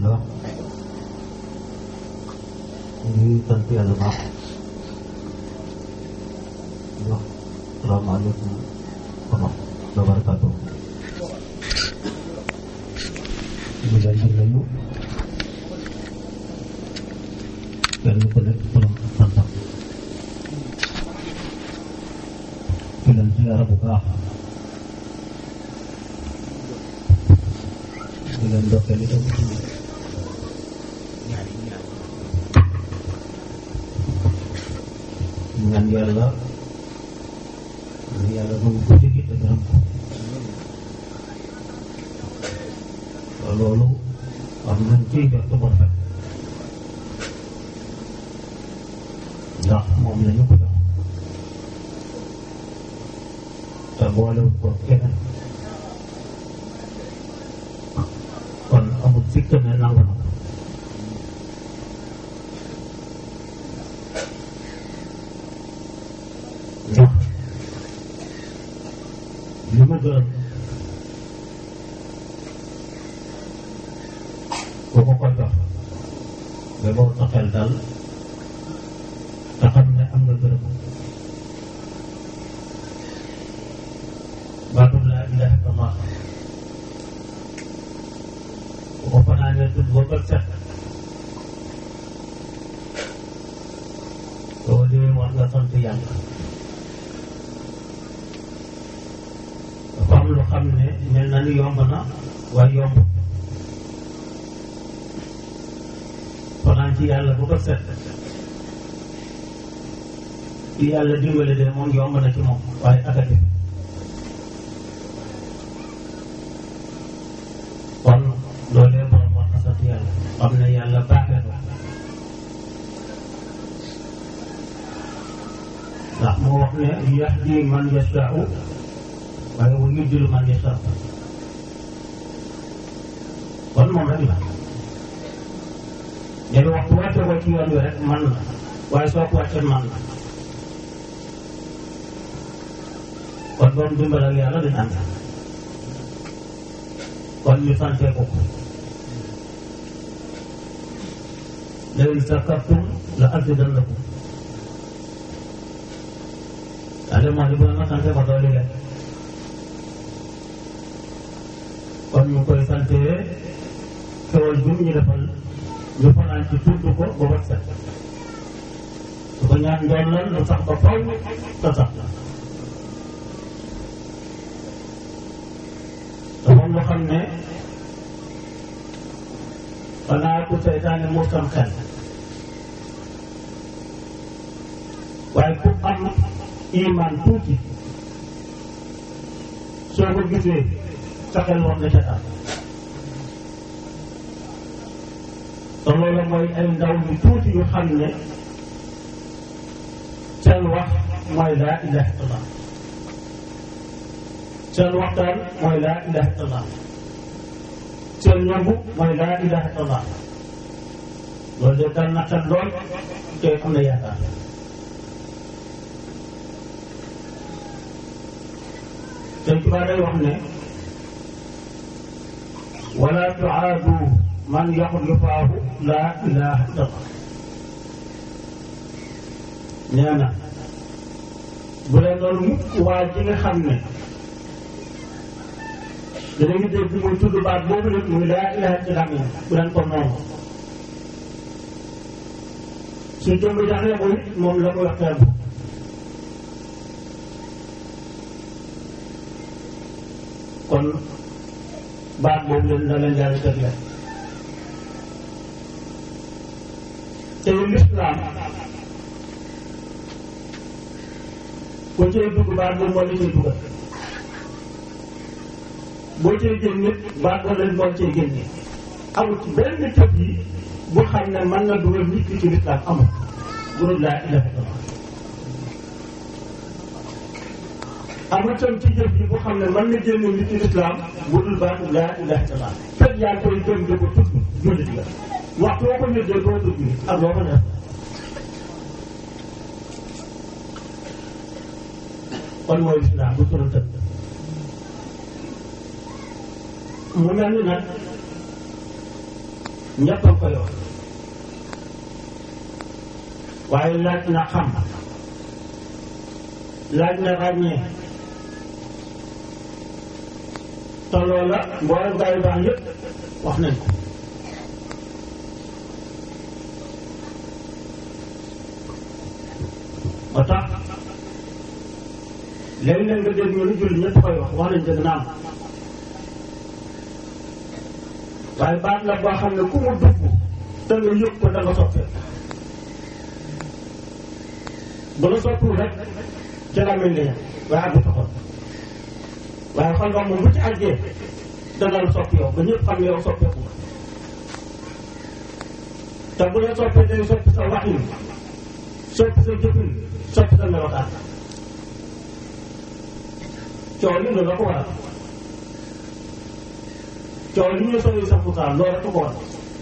alhamdulilah ñu ngi sant yàlla baax di wax salaamaaleykum wa rahmatulah wa barakaatu. ñu leen di nuyu kenn ku nekk turam ak santam di leen ziyaara bu baax di leen ndokkeel itam ñaan yàlla ñaan yàlla nangu ko jege te gërëm ko loolu am nañ ciy jot bu rafet ndax moom la ñu ko jox te boolewul ko keneen kon amul sikk ne nangu na ko ndax li ma gërëm ku ko ko jox ba boo sa xel dal te xam ne am nga gërëm baatu laa ilaha illallah bu ko fanaanee tudd ba bët set soo dee war nga sant yàlla dafa am lu xam ne mel na ni yomb na waaye yomb fanaan ci yàlla bu ko set ci yàlla dimbale de moom yomb na ci moom waaye akati kon loolee borom war na sant yàlla xam ne yàlla baaxee ko ndax moo wax ne yahdi man yashaa'u waaye wa yudillu man yashaa'u kon moom rek la léegi waxtu wàcce ko ci yoon wi rek man la waaye soo ko wàccee man la kon doon dimbal ak yàlla dañ ànd kon ñu santee ko ko la in sakartum la azidannakum daal moo di bu ma sante ko dooli leen kon ñu koy sante xewal bi ñu defal ñu fanaan ci tudd ko ba wat set su ko ñaan ndoon lan lu sax ba faw te sax te moom loo xam ne xanaa ku seytaane moo sam xel waaye ku am iman tuuti soo ko gisee sa xel war na ca taal te loolu mooy ay ndaw yu tuuti yu xam ne seen wax mooy laa ilaha illallah seen waxtaan mooy laa ilaha illallah seen ñëmbu mooy laa ilaha illallah loolu de dal na xel lool te am na yaakaar sëñ Tuubaa day wax ne wala tuaadu man yaqul yufaahu laa ilaha illallah nee na bu leen doon mukk waa ji nga xam ne dana ngi dégg muy tudd baat boobu nag muy laa ilaha illallah bu leen ko noonu su jëmb jaxlee ko it moom la koy waxtaan kon baat boobu leen da leen yàlla teg leen te lislaam ku cay dugg baat boobu moo la cay dugal boo cay génn nit baat boobu leen moo cay génne amul ci benn tëb yi bu xam ne mën na dugal nit ki ci lislaam amul bu dul laa ilaha illallah amul tam ci jëf ji bu xam ne mën na génne nit ci lislaam bu dul baatu laa ilaha illallah fekk yaa ngi koy gëm di ko tudd jullit la waxtu boo ko ñëddee doo dugg ak loo ko def kon mooy lislaam bu tëral tëdd mu mel ni nag ñëpp a koy wax waaye laaj na xam laaj na ràññee te loola mboolem gaa yu baax yëpp wax nañ ko moo tax léeg-léeg nga dégg ñu lu julli ñëpp koy wax wax nañ dëgg naam waaye baat la boo xam ne ku mu dugg te nga yëg ko da nga soppee bu la soppiwul rek ci la mel ni waaye àggu xol waaye xol ba moom bu ci àggee dana la soppi yow ba ñëpp xam ne yow soppeeku te bu la soppee day soppi sa waxin soppi sa jëfin soppi sa melokaan coow li loolu la ko waral coow li ñu sooy sa pourtant loolu la ko waral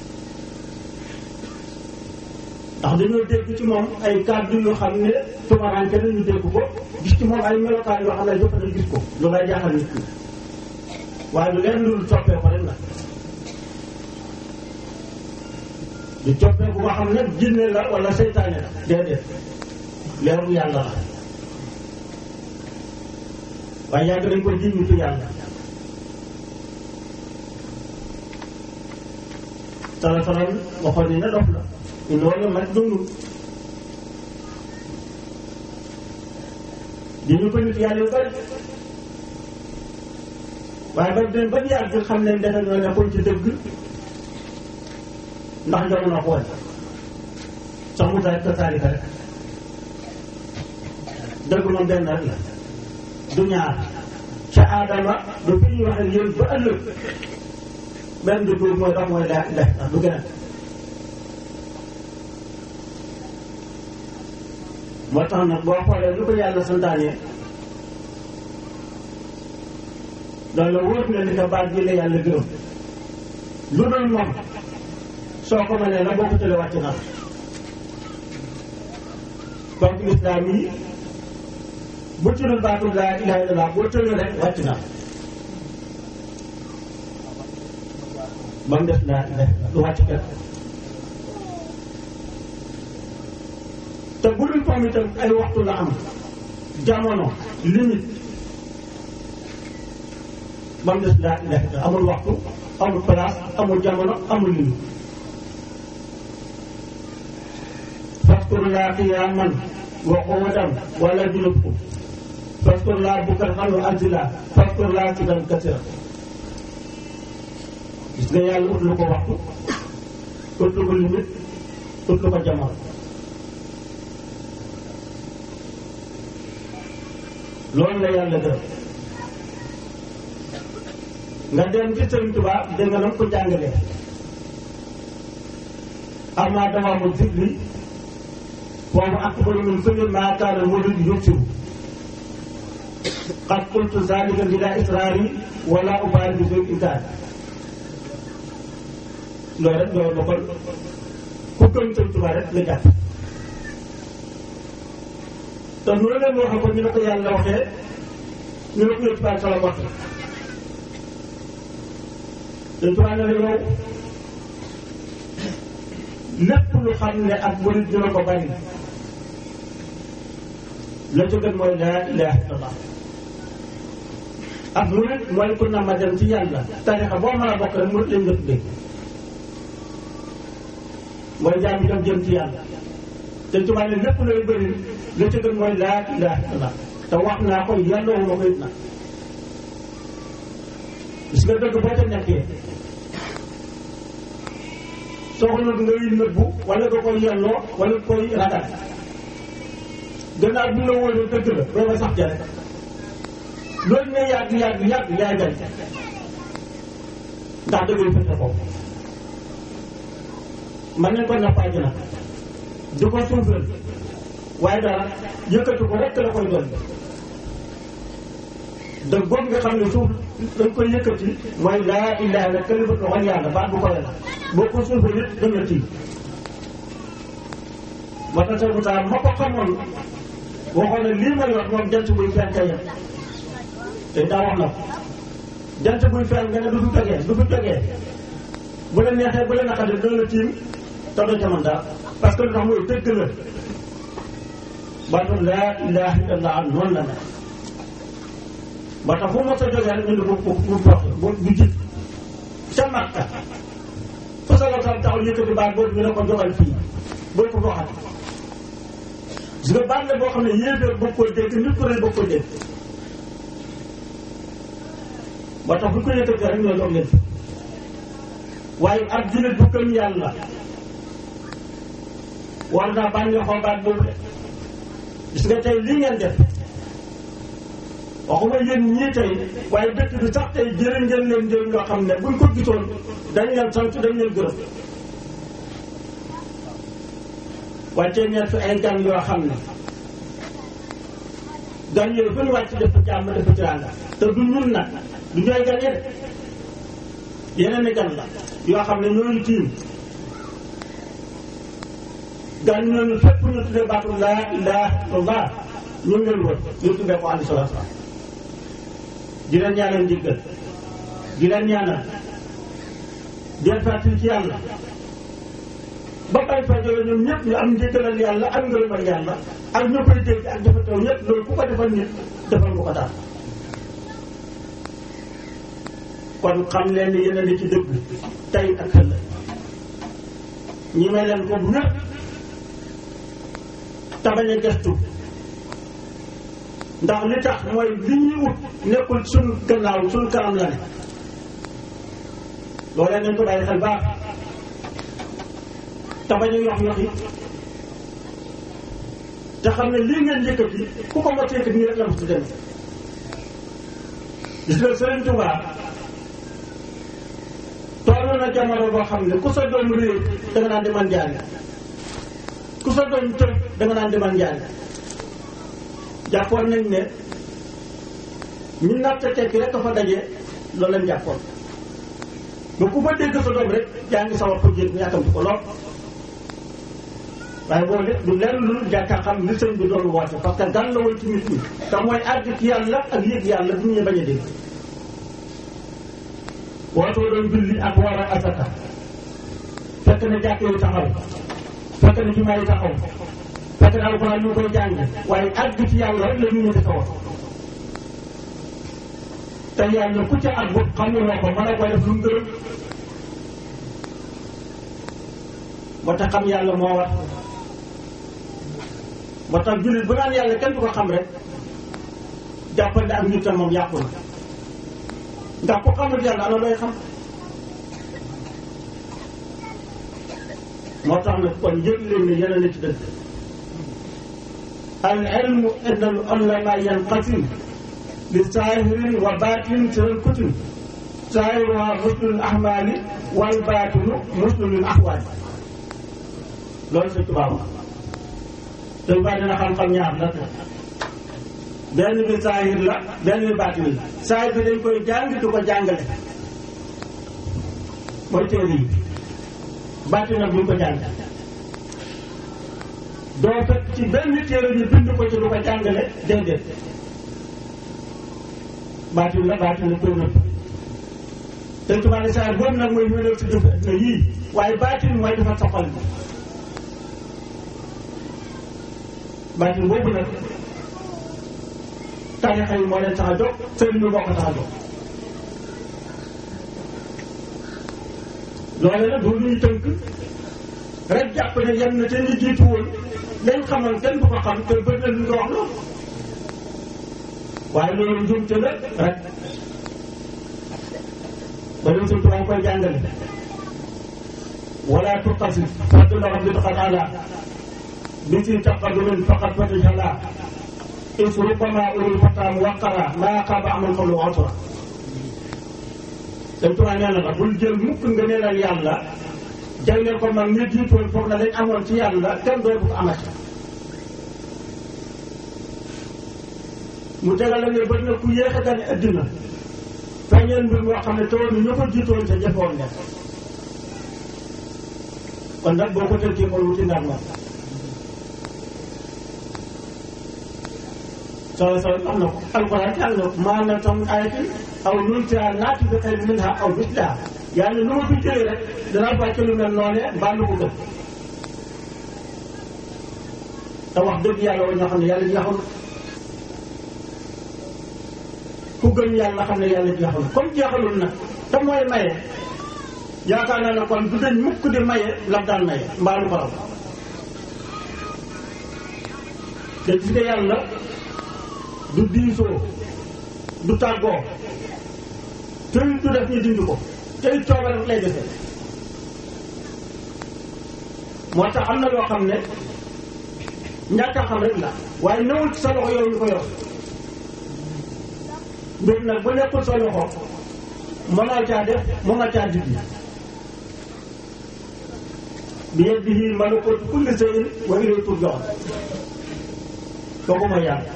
ndax dañoo dégg ci moom ay kàddu yoo xam ne tumaranke nañu dégg ko gis ci moom ay melokaan yoo xam ne yëpp dañu gis ko loolu lay jaaxal nit ñi waaye lu leen loolu soppee ko rek la du coppee bu nga xam ne jinne la wala seytaane la déedéet leeru yàlla la waaye yàgg dañ ko jiñ nitu yàlla sala salam waxoon ni na dof la ñu loolu mag dundul di ñu ko nit yàlla yu bari waaye ba dem ba yàgg xam ne defe ñoo nekkoon ci dëgg ndax jamono xool sax mu taal tasaarika rek dëgg moom benn rek la du ñaar ca aadama du fi ñuy wax ak yéen ba ëllëg benn du tuur mooy dox mooy daa def ndax du gën a moo tax nag boo xoolee lu ko yàlla santaane loolu la wóor na ni que baat bi la yàlla gërëm lu dul moom soo ko mënee la boo ko tëlee wàcc na donc lislaam yi bu tuddul baatu laa ilaha illallah boo tëlee rek wàcc na ba mu def laa ilaha du wàcc kenn te bu dul moom itam ay waxtu la am jamono limite ba mu des laa ilaha illallah amul waxtu amul place amul jamono amul limite faskur laa qiyaaman wa qu'uudan wala junubkum faskur laa bukratan wa asila faskur laa zikran kasiiran gis nga yàlla ut lu ko waxtu ut lu ko limite ut lu ko jamono loolu la yàlla def nga dem ci Sëriñ Tuubaa dégg nga nam ko jàngalee amma dawaamu zikri boobu akbaru min kulli maa kaana murid yuksiru qad qultu zalika bila israari wala ubaali bi bil inkaar loolu rek loolu la kon ku gëm Sëriñ Tuubaa rek nga jàpp te nu la leen waxee ko ñu ne ko yàlla waxee ñu ne ko yëpp baal sala waxee Sëriñ Tuubaa ne la yow lépp lu xam ne ak murid dina ko bari la ca gën mooy laa ilaha illallah ak murid mooy ku na ma dem ci yàlla tarixa boo mën a bokk rek murid lañ nga tuddee mooy jaam bi dem jëm ci yàlla te tubaab ne lépp looy bëri la ca gën mooy laa ilaha illallah te wax naa ko yàlla wu ma ko it na gis nga dëgg boo ca nekkee soxla nga ngay nëbbu wala nga koy yelloo wala nga koy ragal gannaaw bi la wóoree dëgg la doo nga sax ja rek loolu ne yàgg yàgg yàgg yaay gañ ndax dëgg yi fekk ko man nañ ko nappaaji nag di ko suufal waaye dara yëkkati ko rek la koy doon da góob nga xam ne suuf dañ koy yëkkati mooy laa ilaha illa kalimatu waxal yàlla baat bu koy la boo ko suufal it dem na tii moo tax seen mutaar ma ko xamoon waxoon ne lii may wax moom jant buy fenk yem te daa wax na ko jant buy fenk nga ne du fi jógee du fi jógee bu la neexee bu la naqaree dina la tiim te doo ca mën dara parce que lu tax mooy dëgg la baatum laa ilaha illallah noonu la ne ba tax fu mos a jógee rek ñu ne bu bu bu bu bu jib ca Makka fa sa la taxaw yëkkati baat boobu ñu ne ko jogal fii boo ko waxati gis nga baat la boo xam ne yéeféer bëgg koy dégg nit ku ne bëgg koy dégg ba tax bu ko yëkkatee rek ñoo jox leen waaye ab jullit bu gëm yàlla war naa bànneexoo baat boobu de gis nga tey lii ngeen def waxuma yéen ñii tey waaye dëkk bi sax tey jërë ngeen leen jël ñoo xam ne buñ ko gisoon dañ leen sant dañ leen gërëm wàccee ngeen fi ay gan yoo xam ne gan yooyu fu ñu wàcc def jàmm def teraanga te du ñun nag du ñooy gan de yeneen i gan la yoo xam ne ñooñu tiim gan ñooñu fépp ñu tuddee baatu laa ilaha illallah ñu ngi leen wër ñu tuddee ko alayhi salaatu salaam di leen ñaanal njëggal di leen ñaanal di leen fàttali ci yàlla ba bay fa jóge ñoom ñëpp ñu am njëggalal yàlla ak ngërëmal yàlla ak ñu koy dégg ak dafa taw ñëpp loolu ku ko defal nit defal nga ko daal kon xam leen ni yéen a ngi ci dëgg tey ak ëllëg ñi may leen ko bu ñëpp tabañ a gestu ndax li tax mooy li ñuy ut nekkul suñ gannaaw suñ kanam la ne loolee nañ ko bàyyi xel baax tabañ a yox yox yi te xam ne lii ngeen yëkkati ku ko mos a yëkkati nii rek la mos a demee gis nga Sëriñ Tuubaa toll na jamono boo xam ne ku sa doom réer da nga naan demal njaari ku sa doom tëb da nga naan demal njaari jàppoon nañ ne ñu natt tekki rek fa daje loolu lañ jàppoon ba ku fa dégg sa doom rek yaa ngi sawar ko jéeg ñu yàkkamti ko lool waaye boo de du lenn lu jàkka xam li sëñ bi doon woote parce que gan la woon ci nit ñi te mooy àgg ci yàlla ak yëg yàlla bu ñu bañ a dégg wootoo doon julli ak war a asaka fekk na jàkk yi taxaw fekk na jumaa yi taxaw fekk na alxuraan ñu koy jàng waaye àgg ci yàlla rek la ñu ñëw di ko wax te yàlla ku ca àgg xamuloo ko mën a koy def lu mu gërëm moo tax xam yàlla moo war moo tax jullit bu naan yàlla kenn du ko xam rek jàppal ne ak nit moom yàqu na ndax ku xamul yàlla ana looy xam moo tax nag kon yëg leen ne yéen a ci dëgg al ilmu inda al ulama yanqasim li saahirin wa baatin seen kutum saahiruha muslul ahmaali wal baatinu muslul ahwaali loolu sa tubaab te baa dina xam-xam ñaar la benn bi saahir la benn bi baatin la saahir bi dañ koy jàng di ko jàngale mooy téere yi baatin nag buñ ko jàng doo fekk ci benn téere ñu bind ko ci du ko jàngale déedéet baatin la baatin la koy nëbb te tubaab ne saahir boobu nag mooy wéral si dëf na yii waaye baatin mooy dafa soxal bi baatin boobu nag tarixa yi moo leen tax a jóg sëriñ bi moo ko tax a jóg loole nag du ñuy tënk rek jàpp ne yem na te ñu jiitu woon lañ xamal kenn du ko xam te bëgg na lu ko wax loolu waaye loolu njuumte la rek ba dem suñ tubaab koy jàngale wala tuqasi fadla rabbi taala bi si taqadumin faqat fatijala is rubbama ulul fataam waqara maa xaaba amal xolu otora dem tubaab nee na la bul jël mukk nga neelal yàlla jagleel ko mag ñi jiitoon foog na lañ amoon ci yàlla kenn dootu ko amati mu tegal la ne bëri na ku yéex a gane addina feeñeel mbir moo xam ne tawoon ni ñoo ko jiitoon te jëfoon def kon nag boo ko tënkee kon wuti ndar la soo soo am na ko alquran am na ko maa na tam ayatin aw nuntiha naati bi xayrin minha aw misliha yàlla lu ma fi jëlee rek danaa fàcce lu mel noonee mbaa lu ko gën te wax dëgg yàlla wa ñoo xam ne yàlla jeexul ku gën yàlla xam ne yàlla jeexul comme jeexalul nag te mooy maye yaakaar naa ne kon du dañ mukk di maye lam daan maye mbaa lu ko raw te gis nga yàlla du diisoo du tàggoo tey du def ñu dindi ko tey coobare rek lay defee moo tax am na loo xam ne ñàkk a xam rek la waaye newul ci sa loxo yow ñu ko yor mbir nag bu nekkul sa loxo mënoo caa def mën nga caa dindi bi yadihi malakuutu kulli shay'in wa ilayhi turja'un kooku mooy yàlla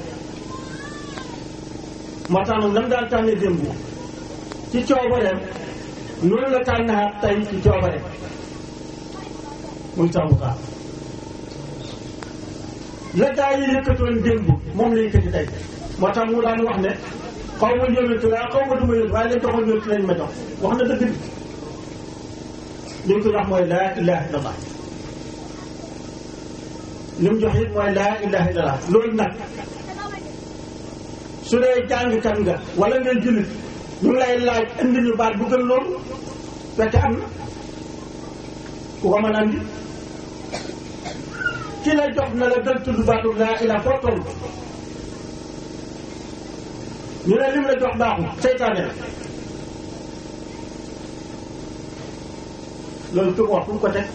moo tax nag nam daan tànne démb ci coobareem noonu la tànnaat tey ci coobareem muy sàmm kaa la gaa yi yëkkatoon démb moom la yëkkati tey moo tax mu daan wax ne xaw ma yónent laa xaw ma du ma yónent waaye lañ joxoon yónent lañ ma jox wax na dëgg bi li mu ko wax mooy laa ilaha illallah li mu jox it mooy laa ilaha illallah loolu nag su dee jàngkat nga wala ngay jullit ñu ngi lay laaj indi ñu baat bu gën loolu fekk am na ku ko mën a andi ki la jox na la gën tudd baatu laa ilaha foo toll ñu ne lim la jox baaxul seytaane la loolu ku ko wax fu mu ko teg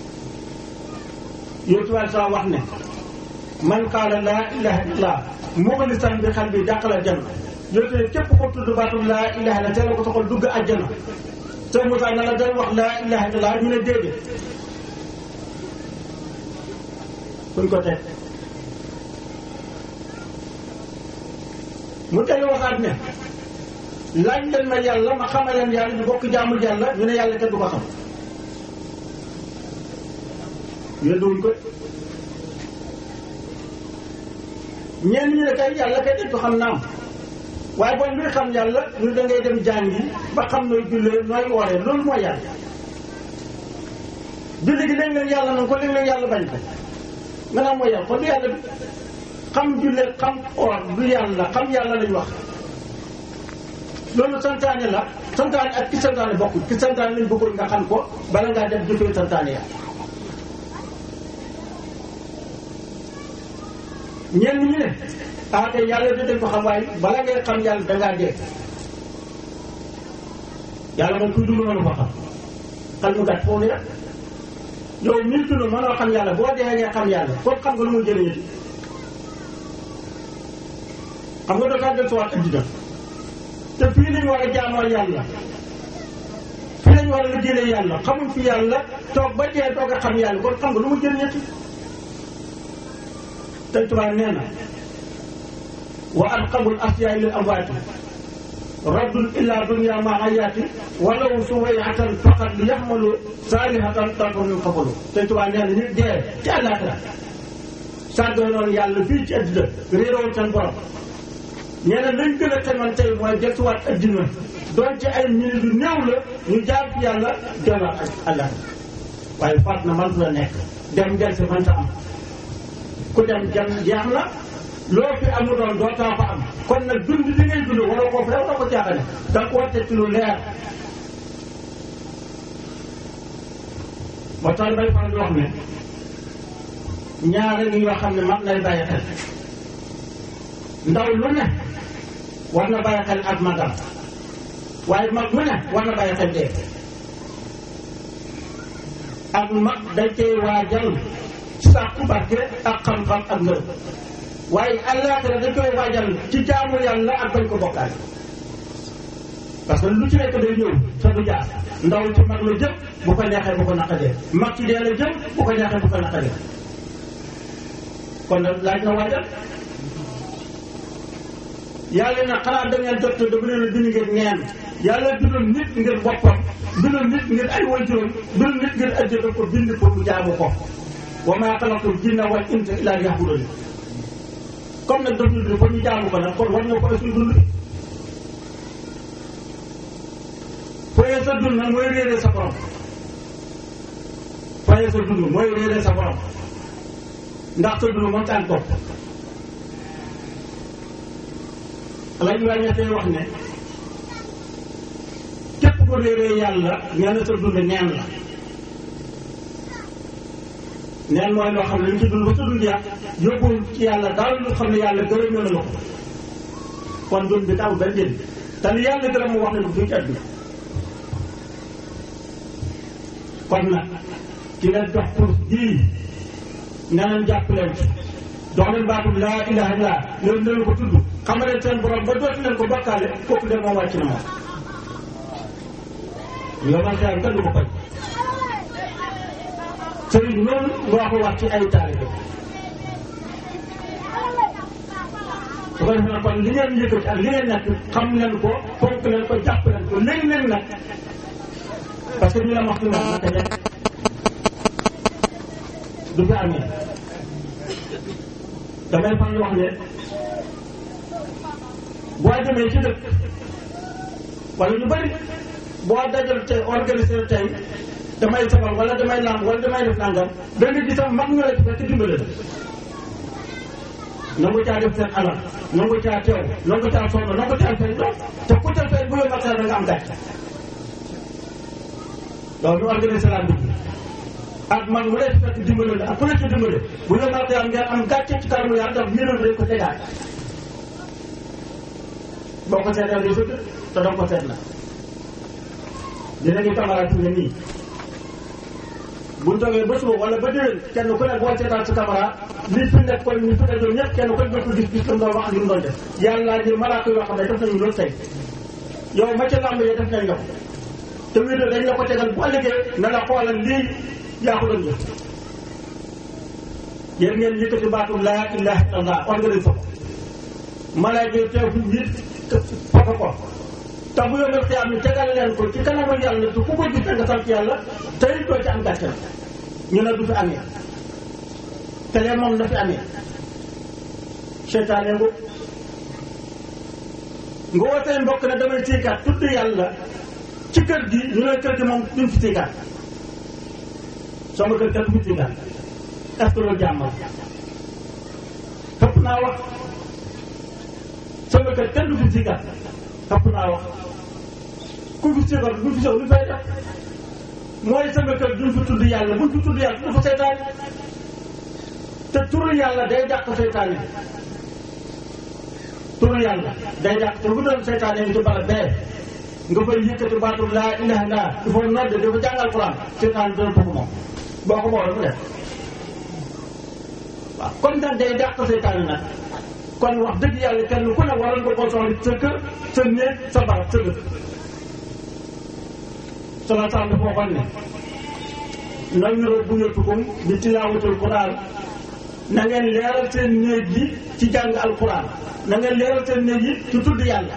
yow ci wàllu saa wax ne man qaala laa ilaha illallah muxlisan bi xal bi dàqal aljanna yow te képp ko tudd baatum laa ilaha illa te la ko taxal dugg àjjana te Moussa na la day wax laa ilaha illallah ñu ne déedéet fuñ ko teg mu tey waxaat ne laaj leen ma yàlla ma xamal leen yàlla ñu bokk jaamul yàlla ñu ne yàlla kenn du ko xam yënduwuñ ko ñenn ñi ne kay yàlla kay dañ ko xam naam waaye bon luy xam yàlla ñu da ngay dem jàngi ba xam nooy jullee nooy wooree loolu mooy yàlla julli gi léeg leen yàlla nañ ko léeg leen yàlla bañ ko nga naan mooy yàlla kon du yàlla bi xam jullee xam oor du yàlla xam yàlla lañ wax loolu santaane la santaane ak ki santaane bokkul ki santaane lañ bëggoon nga xam ko bala ngaa def jëfee santaane yàlla ñenn ñi ne ah kay yàlla da dañ ko xam waaye bala ngay xam yàlla dangaa dee yàlla moom kuy dund mënu ko xam xel mu gàtt foofu rek yow mil dund mënoo xam yàlla boo dee ngay xam yàlla kon xam nga lu muy jëriñati xam nga dootaa del suwaat addina te fii lañu war a jaamoo yàlla fii lañu war a liggéeyee yàlla xamuñ fi yàlla toog ba dee toog a xam yàlla kon xam nga lu muy jëriñati tey tubaab nee na wa alqabul asyaay lil amwaati raddun illa dunya ma ayaati walaw suwayatan faqat li yaxmalu saalihatan takun min qabalu tey tubaab nee na nit dee ci àllaaxira sàggoo noonu yàlla fii ci addina réeroon seen borom nee na lañ gën a xaman tey mooy desuwaat addina doon ci ay minutes yu néew la ñu jaar fi yàlla delluwaat ak àllaaxira waaye faat na man la nekk dem del si mënta am ku dem jam jeex na loo fi amu doon doo taa fa am kon nag dund li ngay dund wala koo fa wala ko jaaxane da nga ko warte ci lu leer moo tax bay faral di wax ne ñaare ngi yoo xam ne mag nay bàyyi xel ndaw lu ne war na bàyyi xel ak magam waaye mag mu ne war na bàyyi xel dee ak mag dañ koy waajal sàkku barke ak xam-xam ak ngërëm waaye àllaaxira dañ koy waajal ci jaamu yàlla ak bañ ko bokkaale parce que lu ci nekk day ñëw sa du jaar ndaw ci mag la jëm bu ko neexee bu ko naqadee mag ci dee la jëm bu ko neexee bu ko naqadee kon nag laaj na waajal yàlla na xanaa da ngeen jot da bu leen a bind ngeen neen yàlla bindul nit ngir boppam bindul nit ngir ay waajuram bindul nit ngir ajjata ko bind pour mu jaamu ko wa maa xalaqtul jinna wal insa illa liya'budun comme nag daf ñu dund ba ñu jaamu ko nag kon war nga ko suñu dund fooy foyee sa dund nag mooy réeree sa borom foyee sa dund mooy réeree sa borom ndax sa dund moom taan topp la ñu wàññeetee wax ne képp ko réeree yàlla nee na sa dund neen la neen mooy loo xam ne li ci dund ba sa dund yàq yóbbul ci yàlla daal lu xam ne yàlla gërëm na la ko kon dund bi taw benn njëriñ te li yàlla gërëm mu wax ne du fi ci àdduna kon nag ci leen jox pour bii nee nañ jàpp leen ci jox leen baatum laa ilaha illa leen dana ko tudd xamal leen seen borom ba dootu leen ko bokkaale kooku de moom wàcc na moom yow man xeyam kenn du ko faj sëriñ bi noonu moo ko wax ci ay taalibe su ko defee kon li ngeen yëkkati ak li ngeen nekk xam leen ko fonk leen ko jàpp leen ko léegi leen nag parce que ñu la wax ci moom naka njëkk du fi amee damay fan wax ne boo demee ci dëkk wala ñu bëri boo dajal tey organisé tey damay sabal wala damay lamb wala damay def nangam da nga gis am mag ñu la ci fekk dimbale la nangu caa def seen alal nangu caa teew nangu caa sonn nangu caa fay doom te ku ca fay bu yow matal da nga am gàcce loolu ñu organisé la dugg ak man mu lay fekk dimbale la ak ku la ci dimbale bu yow matal ngeen am gàcce ci kanamu yàlla daf ñu dañ ko tegaat boo ko seetee day sëgg te doo ko seet la dinañu camarade ne nii bu ñu toogee ba suba wala ba déwén kenn ku ne boo seetaan sa caméra li fi nekk kon ñu fi nekkoon ñëpp kenn ku ne ko gis gis lu mu doon wax ak lu mu doon def yàlla di malaaka yoo xam ne def nañu loolu tey yow ma ca làmb yi def nañ la ko te wér dañ la ko tegal bu ëllëgee na la xoolal lii yaa ko doon jëf yéen ngeen yëkkati baatu laa ilaha illallah organise ko malaaka yi teew fi nit foko ko te bu yombal xiyaam ni tegal leen ko ci kanamu yàlla te ku ko gis nga sant yàlla tey doo ci am gàcce ñu ne du fi amee te lee moom na fi amee seytaane ngu nga woo say mbokk ne damay siikaat tudd yàlla ci kër gi ñu ne kër gi moom duñ fi siikaat sama kër kenn du fi siikaat est-ce que loolu jàmmal xëpp naa wax sama kër kenn du fi siikaat xëpp naa wax ku fi siikaat bu fi sow lu fay def mooy sama kër duñ fi tudd yàlla buñ fi tudd yàlla du fa seytaan te turu yàlla day dàq seytaan yi turu yàlla day dàq te bu doon seytaan yi ci barab bee nga fay yëkkati baatu laa ilaha illa il faut nodde dafa jàngal Quran seytaan dina bëgg moom boo ko boole mu def waaw comme nag day dàq seytaan yi nag kon wax dëgg yàlla kenn ku ne waroon nga koo soxla sa kër sa néeg sa barab sa dëkk sala sal dafa waxoon ne nawiru buyutukum bi tilaawatul Quran na ngeen leeral seen néeg yi ci jàng alquran na ngeen leeral seen néeg yi ci tudd yàlla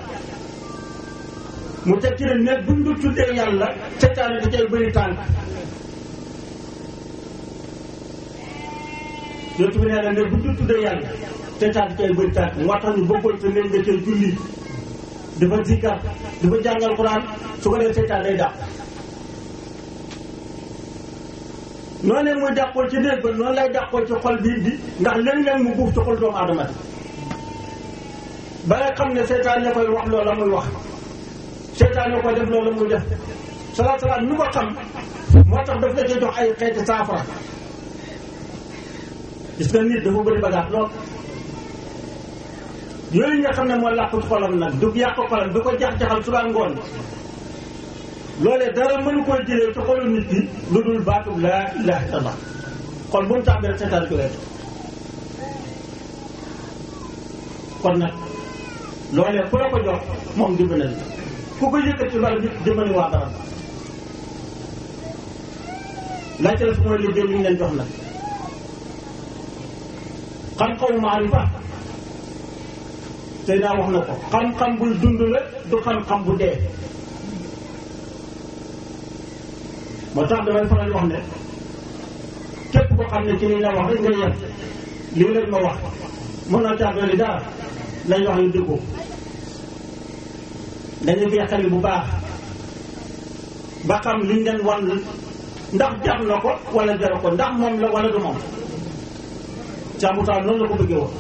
mu teg ci ne néeg buñ du tuddee yàlla seytaane da cay bëri tànk yootu bi nee na néeg buñ du tuddee yàlla seytaane da cay bëri tànk moo tax ñu bëggoon sa néeg nga cay julli dafa zikkar dafa jàng alquran su ko dee seytaane day dàq noonu ne muy dàqoo ci néeg ba noonu lay dàqoo ci xol bii bi ndax léeg-léeg mu buuf ci xol doomu aadama bi ba nga xam ne seytaan ne koy wax loola muy wax seytaan ne koy def loola muy def salaat salaat ñu ko xam moo tax daf la cee jox ay xeeti saafara gis nga nit dafa bëri bagaat lool yooyu nga xam ne moo làqu ci xolam nag du yàq xolam du ko jax-jaxal suba ngoon loolee dara mënu koy jëlee ci xolu nit ki lu dul baatub laa ilaha illallah xol bu mu tàmbee rek seetaan ci weesu kon nag loolee ku la ko jox moom dimbali na ku ko yëkkati loolu nit dimbali waa barab laajte la su mooy liggéey li ñu leen jox nag xam-xamu maarifa tey naa wax na ko xam-xam buy dund la du xam-xam bu dee moo tax damay faral wax ne képp ko xam ne ci lii la wax rek nga yem lii lañ ma wax mën naa caa dolli dara lañ wax ñu dëggoo dañu koy xel bu baax ba xam liñ leen wan ndax jar na ko wala jaru ko ndax moom la wala du moom càmbutaa noonu la ko bëggee woon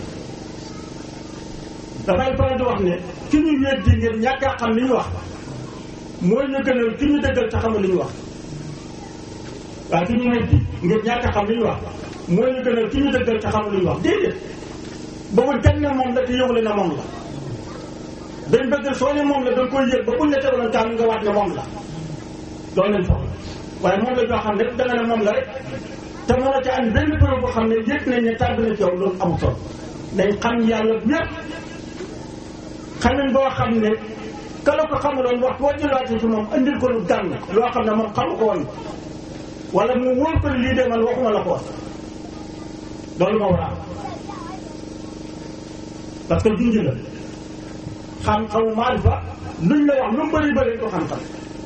dafay faral di wax ne ki ñu weddi ngir ñàkk a xam li ñu wax mooy ñu gënal ki ñu dëggal te xamul li ñu wax waaye ki ñu weddi ngir ñàkk a xam li ñu wax mooy ñu gënal ki ñu dëggal te xamul li ñu wax déedéet boobu kenn ne moom la te yëgule na moom la dañ bëgg soo ne moom la dañ koy yëg ba buñ la tegaloon taal nga waat ne moom la loolu lañ soxla waaye moom la joo xam ne danga ne moom la rek te mën a ca am benn preuve boo xam ne yëg nañ ne tàbbi na ci yow loolu amul solo dañ xam yàlla ñépp xamin boo xam ne ka la ko xamaloon wax boo jëlaatee ci moom andil ko lu gànn loo xam ne moom xamu ko woon wala mu wóor ko lii de man waxuma la ko wax loolu moo war a am parce que junj la xam-xamu maarifa luñ la wax lu mu bëri bëri du xam-xam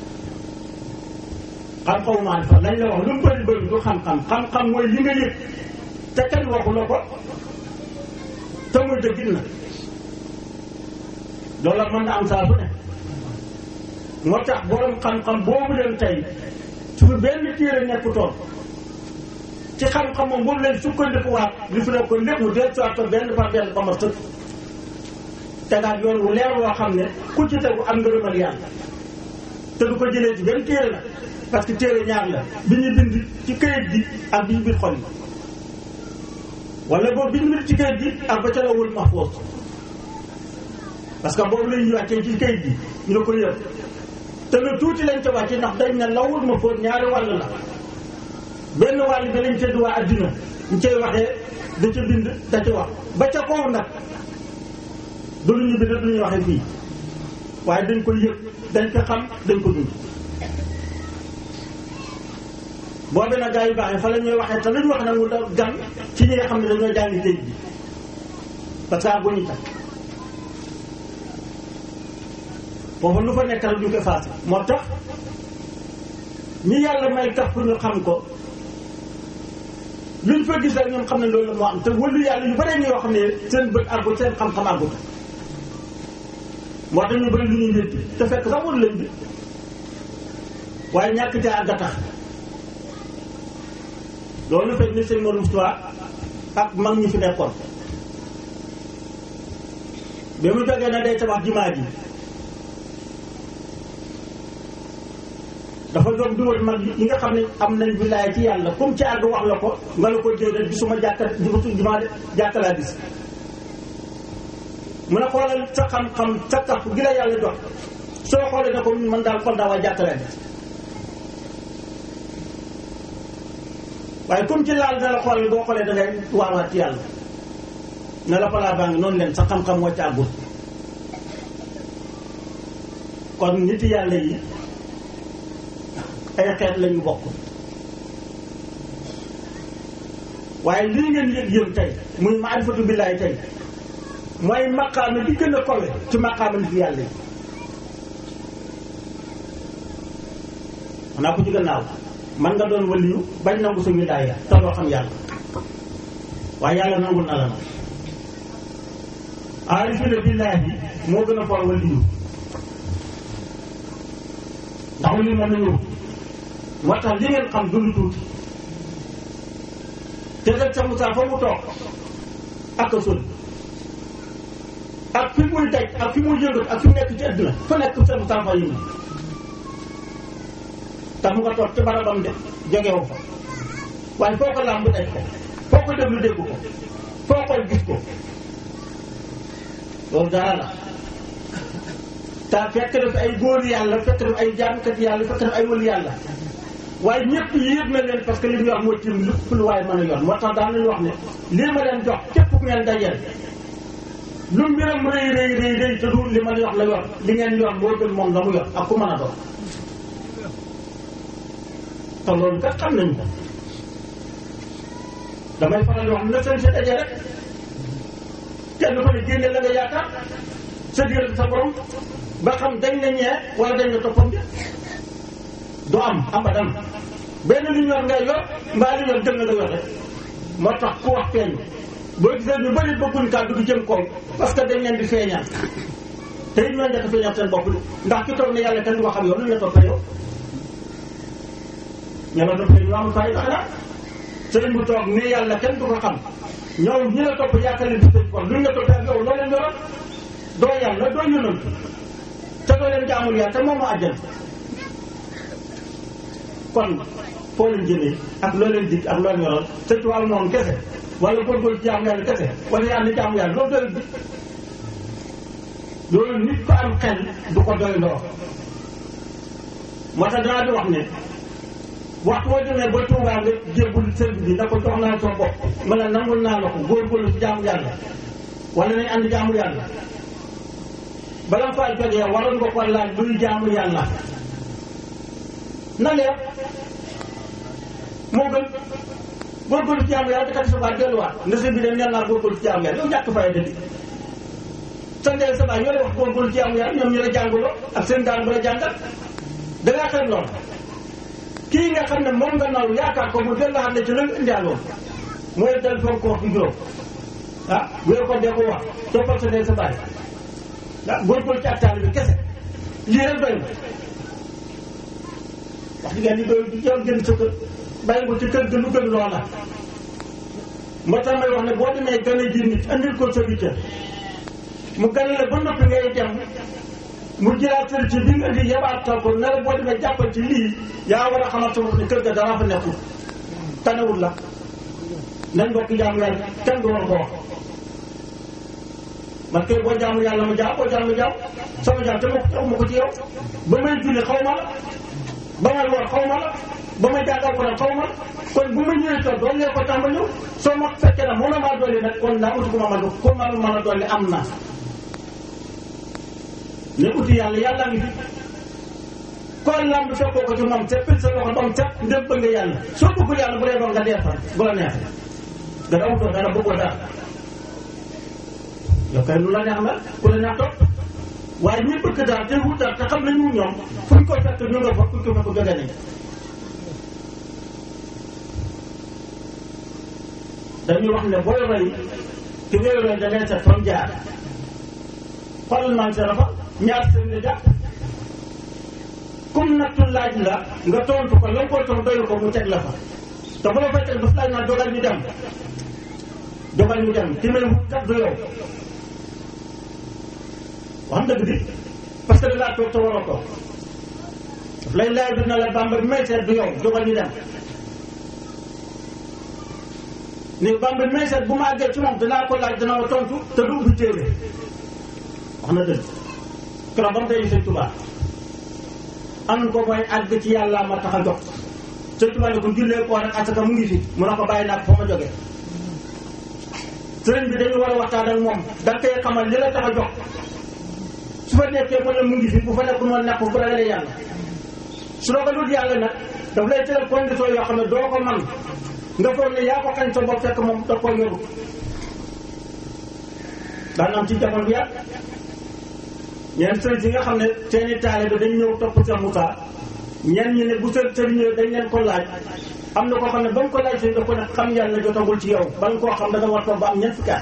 xam-xamu maarifa lañ la wax lu mu bëri bëri du xam-xam xam-xam mooy li nga yëg te kenn waxu la ko te muy dëggit na loolu mën na am saa su ne moo tax borom xam-xam boobu leen tey su fi benn téere nekkutoon ci xam-xam moom boobu leen sukkandikuwaat li fi ne ko lépp mu del soit ko benn par benn ba ma sëkk tegaat yoon wu leer woo xam ne ku ci tegu am ngërëmal yàlla te du ko jëlee ci benn téere la parce que téere ñaar la bi ñu bind ci këyit gi ak bi ñu bind xol yi wala boobu bi ñu bind ci këyit gi ak ba ca lawul mahfuus parce que boobu lañuy wàccee ci këyit gi ñu ne ko yëpp te lu tuuti lañ ca wàcce ndax dañ ne lawul mahfuus ñaari wàll la benn wàll bi lañ tëdd waa addina ñu cay waxee da ca bind da ca wax ba ca kaw nag du lu ñu bind du ñu waxee fii waaye dañ ko yëg dañ ko xam dañ ko dund boobu nag gaa yu baax yi fa la ñuy waxee te lu ñu wax nag mu da gan ci ñi nga xam ne dañoo jàngi géej gi parce que bu ñu tax foofu lu fa nekkal du ko faase moo tax ñi yàlla may tax pour ñu xam ko luñ fa gis rek ñoom xam ne loolu la moo am te wëlu yàlla yu bare ñoo xam ne seen bët àggut seen xam-xam àggut moo tax ñu bëri lu ñuy wétti te fekk sax wëlu lañ bi waaye ñàkk ca àgg a tax loolu fekk ni sëñ Mor Moustapha ak mag ñi fi nekkoon bi mu jógee na day tabax jumaa ji dafa doon duwal mag yi nga xam ne am nañ wilaaya ci yàlla comme ci àgg wax la ko nga la ko déedéet gisuma jàkka jumaa jàkka laa gis mu ne xoolal sa xam-xam sa kaf gi la yàlla jox soo xoolee ne ko man daal kon daa waa jàkka laa gis waaye comme ci laal na la xoolal boo xoolee da ngay waawaat ci yàlla ne la falaa baa ngi noonu leen sa xam-xam moo ci àggul kon nit yàlla yi ay xeet lañu bokk waaye lii ngeen yëg yéen tey muy maarifatu billaahi tey mooy maqaama bi gën a kowe ci maqaama nit yàlla yi xanaa ko ci gannaaw man nga doon waliyu bañ nangu sa wilaaya te doo xam yàlla waaye yàlla nangul na la nag aarifina billaahi moo gën a for waliyu ndax waliyu mën na ñëw moo tax li ngeen xam du lu tuuti te rek sa Moussa fa mu toog ak a sori ak fi muy daj ak fi muy yëngat ak fi mu nekk ci àdduna fa nekk sa Moussa fa yëngu tax mu nga toog ci barabam de jógewu fa waaye foo ko làmb daj ko foo ko déglu dégg ko foo ko gis ko loolu dara la te fekk na fi ay góor yàlla fekk na fi ay jaamkat yàlla fekk na fi ay wëlu yàlla waaye ñëpp yéeg na leen parce que li ñu wax mooy tiim lépp lu waaye mën a yor moo tax daan nañu wax ne lii ma leen jox képp ku ngeen dajeel lu mbiram rëy rëy rëy rëy te du li ma leen wax la yor li ngeen yor moo gën moom la mu yor ak ku mën a doon te loolu kat xam nañ ko damay faral di wax na seen si dajee rek kenn ko ne génne la nga yaakaar sa diggante sa borom ba xam dañ na ñee wala dañ na toppam bi du am abadan benn lu ñor ngay yor mbaa lu ñor gën na nga yor rek moo tax ku wax feeñ boo gisee ñu bëri bëgguñ kàddu gi jëm kaw parce que dañ leen di feeñal te it ñoo njëkk a feeñal seen bopp ndax ki toog ne yàlla kenn du ko xam yow lu ñu la toppee yow ña nga topp ñu am fay xanaa sëriñ bu toog ne yàlla kenn du ko xam ñoom ñi la topp yaakaar leen di tëj kon luñ la toppee ak yow loo leen yoroon doo yàlla doo yónal te doo leen jaamul yàlla te moom mu àjjal kon foo leen jëlee ak loo leen dig ak loo leen yoroon te ci wàllu noonu kese wala góorgóorlu jaamu yàlla kese wala yàlla jaamu yàlla loolu doyul bi loolu nit ko am xel du ko doy ndoo moo tax danaa di wax ne waxtu boo demee ba Tuubaa nga jébbul sëriñ bi na ko jox naa soo bopp ma ne nangul naa la ko góorgóorlu ci jaamu yàlla wala nañ ànd jaamu yàlla bala nga faa jógee waroon nga ko laaj luy jaamu yàlla na leer moo gën góorgóorlu ci jaamu yàlla te kat sa baat delluwaat nga sëñ bi de neen naa góorgóorlu ci jaamu yàlla yow ñàkk fay dëgg sa ndeel sa baay ñoo lay wax góorgóorlu ci jaamu yàlla ñoom ñu la jàngaloo ak seen daan bu la jàngal da ngaa xel lool kii nga xam ne moom nga naw yaakaar ko mu del la xam ne ci la nga indialoon mooy del foog ko wax bi juróom ah wéer ko dee ko wax toppal sa ndeel sa baay ah góorgóorlu ci ak taal bi kese lii rek doy na wax dëgg yàlla li doy di jël gën sa kër bàyyi ko ci kër ga lu gën loola moo tax may wax ne boo demee gën a ji nit andil ko sa bitte mu gën la ba noppi ngay dem mu jëlaat sëri ci bi nga indi yebaatal ko ne la boo demee jàppal ci lii yaa war a xamal sa bopp ne kër ga dara fa nekkul tanewul la nañ bokk jaamu yàlla kenn du war ko wax man kay boo jaamu yàlla ma jaam boo jaamu jaam sama jaam te ma ko ma ko ci yow ba may julli xaw ma la ba may war xaw ma la ba may jàngal ko xaw ma la kon bu ma ñëwee toog doon lee ko tàmbali soo ma fekkee nag mën na maa dolli nag kon naa uti ko ma mën ko man mën a dolli am na ne uti yàlla yàlla ngi fi kon lamb fekkoo ko ci moom te pil sa loxo bam set ndem bëgg nga yàlla soo bëggul yàlla bu dee doon nga dee fa bu la neexee nga daw doon dara bëggoo dara yow kay lu la neex la ku la neex topp waaye ñi bëgg daal te wut daal te xam nañu ñoom fuñ ko fekk ñu nga fa fuñ ko fekk jóge nañ dañuy wax ne booy roy ki ngay roy da ngay seet fam jaar xoolal man sa rafa ñaar seen la jàpp comme nattu laaj la nga tontu ko la nga koy tontu doyul ko mu teg la fa te bu la fay teg daf laaj naa dogal ñu dem dogal ñu dem ki may wut kat du yow wax dëgg di parce que da ngaa toog te war a toog daf lay laaj bi na la bamba bi may seet du yow dogal ñu dem ni bamba bi may seet bu ma àggee ci moom danaa ko laaj dana la tontu te du ubbi téere wax na dëgg keroog ba mu day sëñ Tuubaa am ko mooy àgg ci yàlla ma tax a jox sëñ Tuubaa ne ko jullee koor ak asaka mu ngi fi mu ne ko bàyyi naa ko fa ma jógee sëriñ bi dañu war a waxtaan ak moom da nga koy xamal li la tax a jox su fa nekkee mu ne mu ngi fi bu fa nekk noonu nekk bu ragalee yàlla su la ko dut yàlla nag daf lay tëral condition yoo xam ne doo ko man nga foog ne yaa ko xañ sa bopp fekk moom da koo yoru daan am ci jamono bi yàgg ñeen sëriñ si nga xam ne seeni taalibe dañ ñëw topp Cheikh Moussa ñenn ñi ne bu sëriñ sëriñ ñëwee dañ leen ko laaj am na koo xam ne ba mu ko laaj sëriñ da ko ne xam yàlla jotagul ci yow ba nga koo xam da nga war toog ba am ñeent fukki at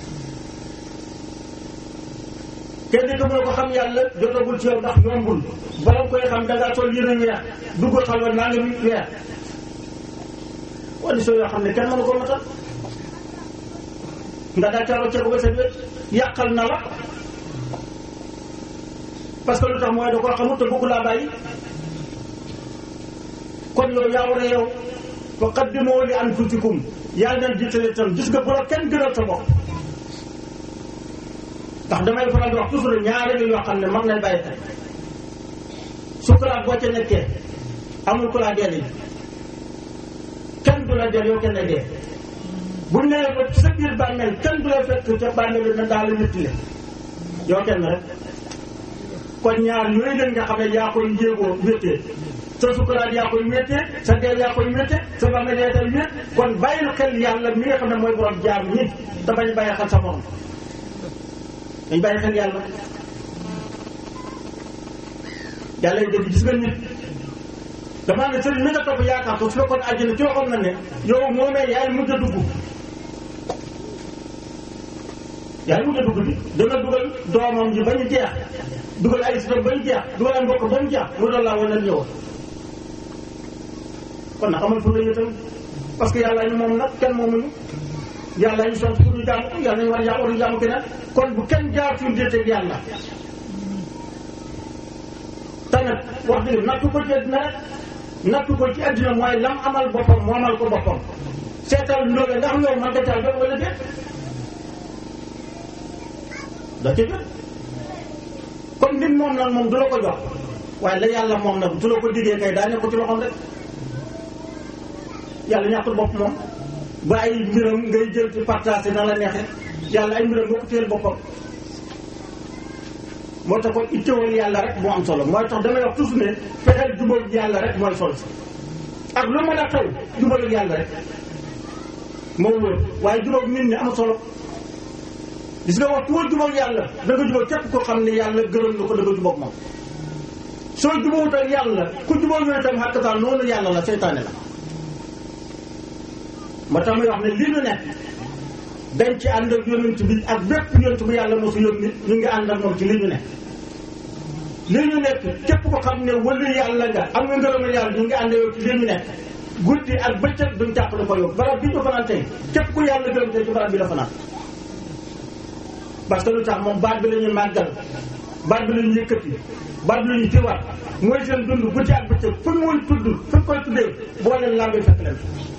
kenn di ko mu ne ko xam yàlla jotagul ci yow ndax yombul bala nga koy xam da ngaa sol yëre weex dugg xalwa naa nga mi weex condition yoo xam ne kenn mënu ko matal nga daa caroo ceeb ba sa wét yàqal na la parce que lu tax mooy da koo xamut te bëgg laa bàyyi kon yow yaa war a yow fa qaddimu li anfusikum yaa leen jiitale tam gis nga bu la kenn gënal sa bopp ndax damay faral di wax toujours ñaari la yoo xam ne mag nañ bàyyi xel sukuraat boo ca nekkee amul ku laa deel yi kenn du la deel yow kenn la dee bu nee ba sa biir bàmmeel kenn du la fekk ca bàmmeel na daal la ñettile yow kenn rek kon ñaar yooyu leen nga xam ne yaa koy yéegoo wéttee sa sukuraat yaa koy wéttee sa deel yaa koy wéttee sa bàmmeel yaa koy wét kon bàyyil xel yàlla mi nga xam ne mooy borom jaam ñi te bañ bàyyi xel sa morom dañ bàyyi xel yàlla yàlla yi dégg gis nga nit damaa ne sëriñ mi nga topp yaakaar ko su fekkoon àjjana ci waxoon na ne yow moomee yaay mujj a dugg yaay mujj a dugg bi dana dugal doomam ji ba ñu jeex dugal ay sitam ba ñu jeex dugal ay mbokk ba mu jeex mu doon laa wane ñëwoon kon nag amal fu la ñu tam parce que yàlla ñu moom nag kenn moomuñu yàlla ñu sant pour ñu jaamu ko yàlla ñu war a jaamu war a jaamu keneen kon bu kenn jaar suñu déeteeg yàlla te nag wax dëgg nattu ko ci àddina rek nattu ko ci àddina mooy lam amal boppam moomal ko boppam seetal ndóole ndax yow man nga caa jot wala déet da ca jot comme nit moom nag moom du la ko jox waaye la yàlla moom nag du la ko diggee kay daa nekk ko ci loxoom rek yàlla ñàkkul bopp moom ba ay mbiram ngay jël ci partagé na la neexee yàlla ay mbiram boo ko téyel boppam moo tax kon ittewal yàlla rek moo am solo mooy tax damay wax toujours ne fexeel jubal yàlla rek mooy solo si ak lu mën a xew jubal yàlla rek moo wóor waaye jubal nit ñi am solo gis nga wax ku war jubal yàlla da nga jubal képp ko xam ne yàlla gërëm na ko da nga jubal moom soo jubawut ak yàlla ku jubal yooyu tam xàkkataan noonu yàlla la seytaane la moo tax muy wax ne li ñu nekk dañ ci ànd ak yonent bi ak bépp yonent bu yàlla mosu yónni ñu ngi ànd ak moom ci li ñu nekk li ñu nekk képp ko xam ne wëlu yàlla nga am nga ngërëmal yàlla ñu ngi ànd yow ci li ñu nekk guddi ak bëccëg duñ jàppale ko yow barab bi ñu fanaan tey képp ku yàlla gërëm tey ci barab bi la fanaan parce que lu tax moom baat bi la ñuy màggal baat bi la ñuy yëkkati baat bi la ñuy tiwaat mooy seen dund guddi ak bëccëg fu ñu muy tudd fu ñu koy tuddee boo leen lambee fekk leen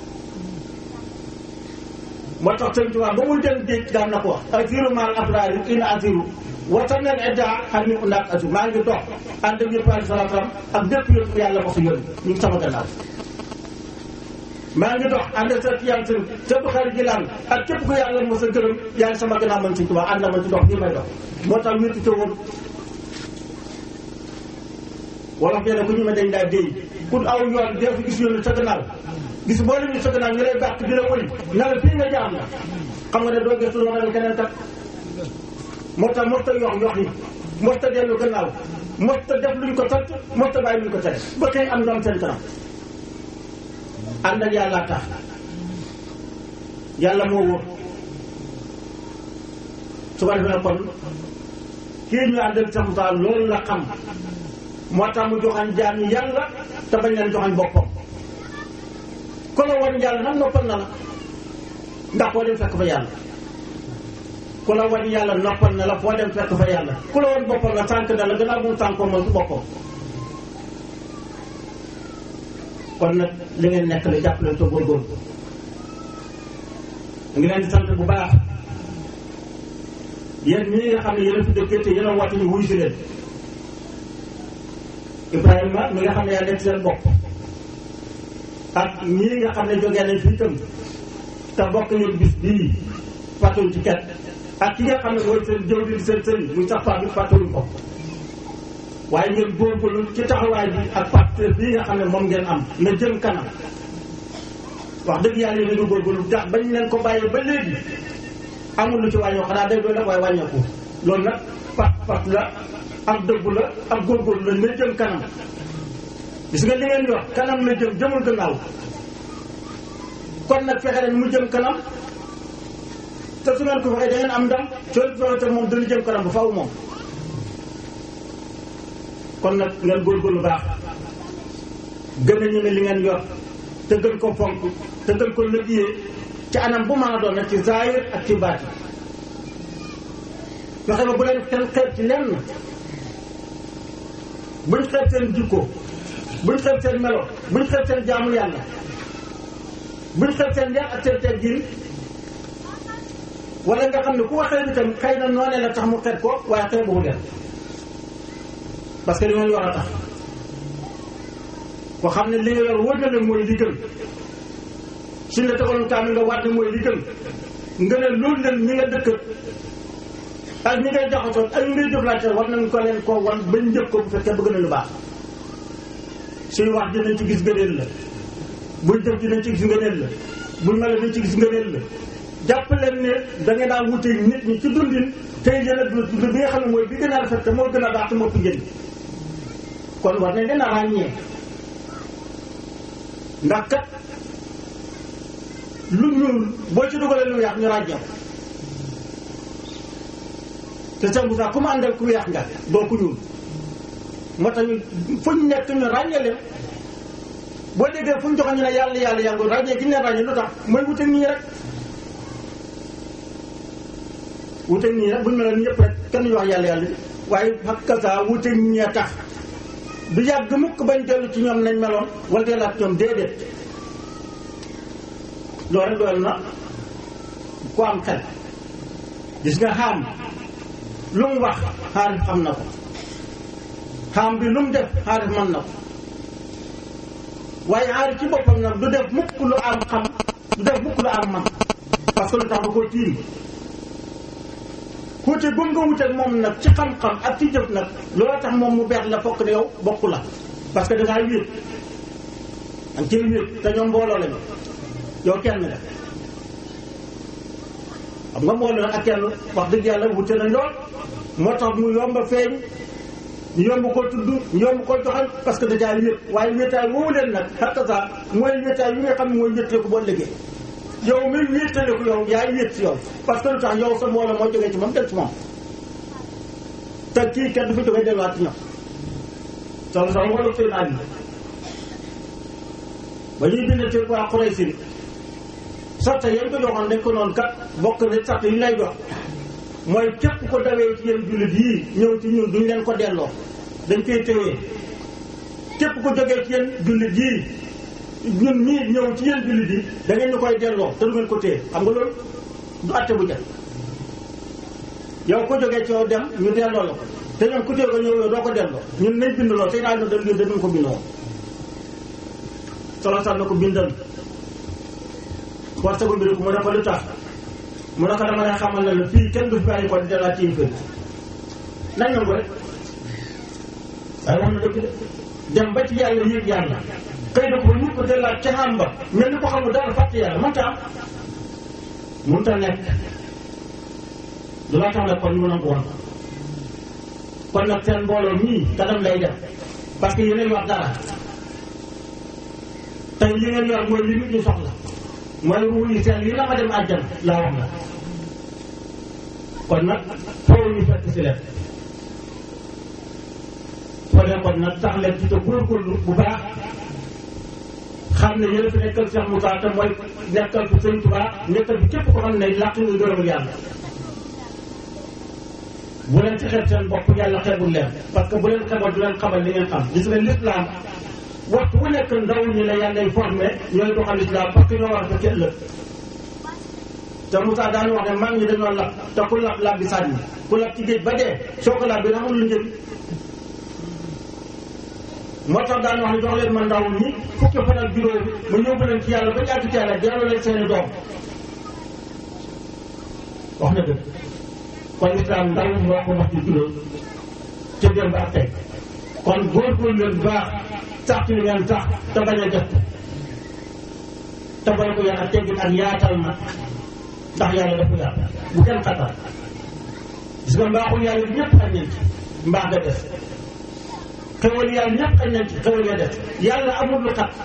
moo tax sëñ Tuubaa ba muy dem géej daan na ko wax asiru maal abraari ina asiru wata neen edda xam ni undaak asiru maa ngi dox ànd ak yëpp alai salatu salaam ak bépp yëpp yàlla ko si yónni ñu ngi sama gannaaw maa ngi dox ànd ak sa yàlla sëñ sa bu xarit jilaan ak képp ku yàlla mos a gërëm yaa ngi sama gannaaw man sëñ Tuubaa ànd na man ci dox nii may dox moo tax wétti te woon wala nee na ku ñu ma dañ daa déy ku aw yoon dee fi gis yoonu sa gannaaw gis boo leen ñu sa gannaaw ñu lay bàq di la wëli na la fii nga jaam la xam nga ne doo gëstu loo ne keneen kat moo tax mos ta yox yox yi mos ta dellu gannaaw mos ta def luñ ko sant mos ta bàyyi luñ ko tere ba tey am ndam seen kanam ànd ak yàlla tax yàlla moo wóor su ko defee kon kii ñu àndal samuta loolu la xam moo tax mu joxañ jaam yi yàlla te bañ leen joxañ boppam ku la wan yàlla nag noppal na la ndax foo dem fekk fa yàlla ku la wan yàlla noppal na la foo dem fekk fa yàlla ku la wan boppam la tànk na la gannaaw bu mu tànkoo moom su boppam kon nag li ngeen nekk la jàpp leen te góorgóorlu ngi leen di sant bu baax yéen ñi nga xam ne yéen a fi dëkkee te yéen a woote ñu wuy si leen Ibrahima mi nga xam ne yaa nekk seen bopp ak ñii nga xam ne jógee nañ fii tam te bokk ñu bis bii fàttewuñ ci ket ak ki nga xam ne mooy seen jëw di seen sëriñ muy sax paa bi fàttewuñ ko waaye ngeen góorgóorlu ci taxawaay bi ak partenaire bii nga xam ne moom ngeen am na jëm kanam wax dëgg yàlla yéen a ngi góorgóorlu ndax bañ leen ko bàyyee ba léegi amul lu ci wàññoo xanaa day doon rek waaye wàññeeku loolu nag pat pat la ak dëggu la ak góorgóorlu la na jëm kanam gis nga li ngeen wax kanam la jëm jëmul gannaaw kon nag fexe leen mu jëm kanam te su ngeen ko waxee da ngeen am ndam soo fexe te moom dana jëm kanam bu faw moom kon nag ngeen góorgóorlu baax gën a ñeme li ngeen yor te gën ko fonk te gën ko liggéeyee ci anam bu mën a doon nag ci zaahir ak ci baati fexe ba bu leen kenn xeeb ci lenn buñ xeeb seen jikko buñ xeeb seen melo buñ xeeb seen jaamu yàlla buñ xeeb seen yar ak seen teggin wala nga xam ne ku waxee bi tam xëy na noonee la tax mu xeeb ko waaye xeeb bu leen parce que li ngeen yor a tax ko xam ne li nga yor wóor na leen mooy li gën suñ la tegaloon kaamil nga waat ne mooy li gën nga ne loolu leen ñi nga dëkk ak ñi ngay jaxasoo ak ñi ngay jëflante war nañ ko leen koo wan bañ njëkk ko bu fekkee bëgg na lu baax suy wax dinañ ci gis ngëneel la buñ def dinañ ci gis ngëneel la buñ mel dinañ ci gis ngëneel la jàpp leen ne da nga daan wute nit ñi ci dundin tey yéen a dund bi nga xam ne mooy bi gën a rafet te moo gën a baax te moo fi njëriñ kon war nañ leen a ràññee ndax kat lu ñuul boo ci dugalee lu weex ñu ràññee ko te sëñ Moussa ku mu àndal ku weex nga doo ku ñuul moo tax ñu fu ñu nekk ñu ràññee leen boo déggee fu ñu joxe ñu ne yàlla yàlla yàlla ràññee gi ñu leen ràññee lu tax mooy wuteeg nii rek wuteeg nii rek buñu meloon ñëpp rek kenn ñu wax yàlla yàlla waaye hakkaza wuteeg ñi a tax du yàgg mukk bañ dellu ci ñoom nañ meloon wala dellaat ñoom déedéet loolu rek doyal na ku am xel gis nga xaam lu mu wax xaarif xam na ko xaam bi lu mu def xaarif mën na ko waaye xaarif ci boppam nag du def mukk lu am xam du def mukk lu am man parce que lu tax da koo tiim xuute gum nga wuteeg moom nag ci xam-xam ak ci jëf nag loolu tax moom mu beex la fokk ne yow bokku la parce que dangaa wéet danga ciy wéet te ñoom mbooloo lañu yow kenn nga xam nga mbooloo nag ak kenn wax dëgg yàlla wute nañ lool moo tax mu yomb a feeñ ñu yomb ko tudd ñu yomb ko joxal parce que dajaa wéet waaye wéetaay woowu leen nag xattasa mooy wéetaay yi nga xam ne mooy wéetale ko boo liggéey yow mi wéetale ko yow yaay wéet si yow parce que lu tax yow sa mbooloo moo jógee ci moom del ci moom te kii kenn du fi jógee delluwaat ci ñoom solo solo wala seen àll ba ñuy bind ci waa Quraysin sarta yéen ko joxoon dañ ko noonu kat bokk na sarta yi lay jox mooy képp ko dawee ci yéen jullit yii ñëw ci ñun duñ leen ko delloo dañ koy téye képp ko jógee ci yéen jullit yii ñun ñii ñëw ci yéen jullit yi da ngeen ñu koy delloo te du ngeen ko téye xam nga loolu du atte bu jël yow ko jógee ci yow dem ñu delloo la ko te ñoom ku téye ko ñëw yow doo ko delloo ñun nañ bind lool te naa no dañ dañu ko bindoo solo sax na ko bindal war sago mbiri ko mu ne ko lu tax mu ne ko dama lay xamal ne la fii kenn du fi bàyyi ko di dellaa ci fëri nañ nangu rek waaye wax na dëgg de dem ba ci yàlla yéeg yàlla xëy na ko ñu ko dellaat ca xam ba mel ni ko xamul dara fàtte yàlla mënta am mënta nekk du la tax nag kon ñu nangu woon kon nag seen mbooloo mii kanam lay def parce que yeneen wax dara tey li ngeen yor mooy li nit ñi soxla mooy ruu yi seen yi la ma dem àjjana laa wax la kon nag foofu ñu fekk si leen soo dee kon nag tax leen ci te góorgóorlu bu baax xam ne yéen a fi nekkal Cheikh Moussa te mooy nekkal fi Sëñ Tuubaa nekkal fi képp ko xam ne làq nga gërëmul yàlla bu leen ci xeeb seen bopp yàlla xeebul leen parce que bu leen xeeboon du leen xamal li ngeen xam gis nga l'islam waxtu bu nekk ndaw ñi la yàlla formé ñooy doxal islam parce que ñoo war a fekk ëllëg te Moussa daan wax ne mag ñi dañoo lab te ku lab lab bi sànni ku lab ci géej ba dee soo ko lab bi amul lu njëriñ moo tax daan wax ne jox leen ma ndaw ñi fukki fan ak juróom ma yóbbu leen ci yàlla ba jàgg ci yàlla delloo leen seeni doom wax na dëgg kon islam ndaw moo ko wax ci juróom ca démb ak tey kon góorgóorlu leen baax sax ci li ngeen sax te bañ a jot te bañ ko yar ak teggin ak yaatal na ndax yàlla dafa yaat bu kenn xatal gis nga mbaaxul yàlla bi ñëpp xañ nañ ci mbaax nga des xewal yàlla ñëpp xañ nañ ci xewal nga des yàlla amul lu xat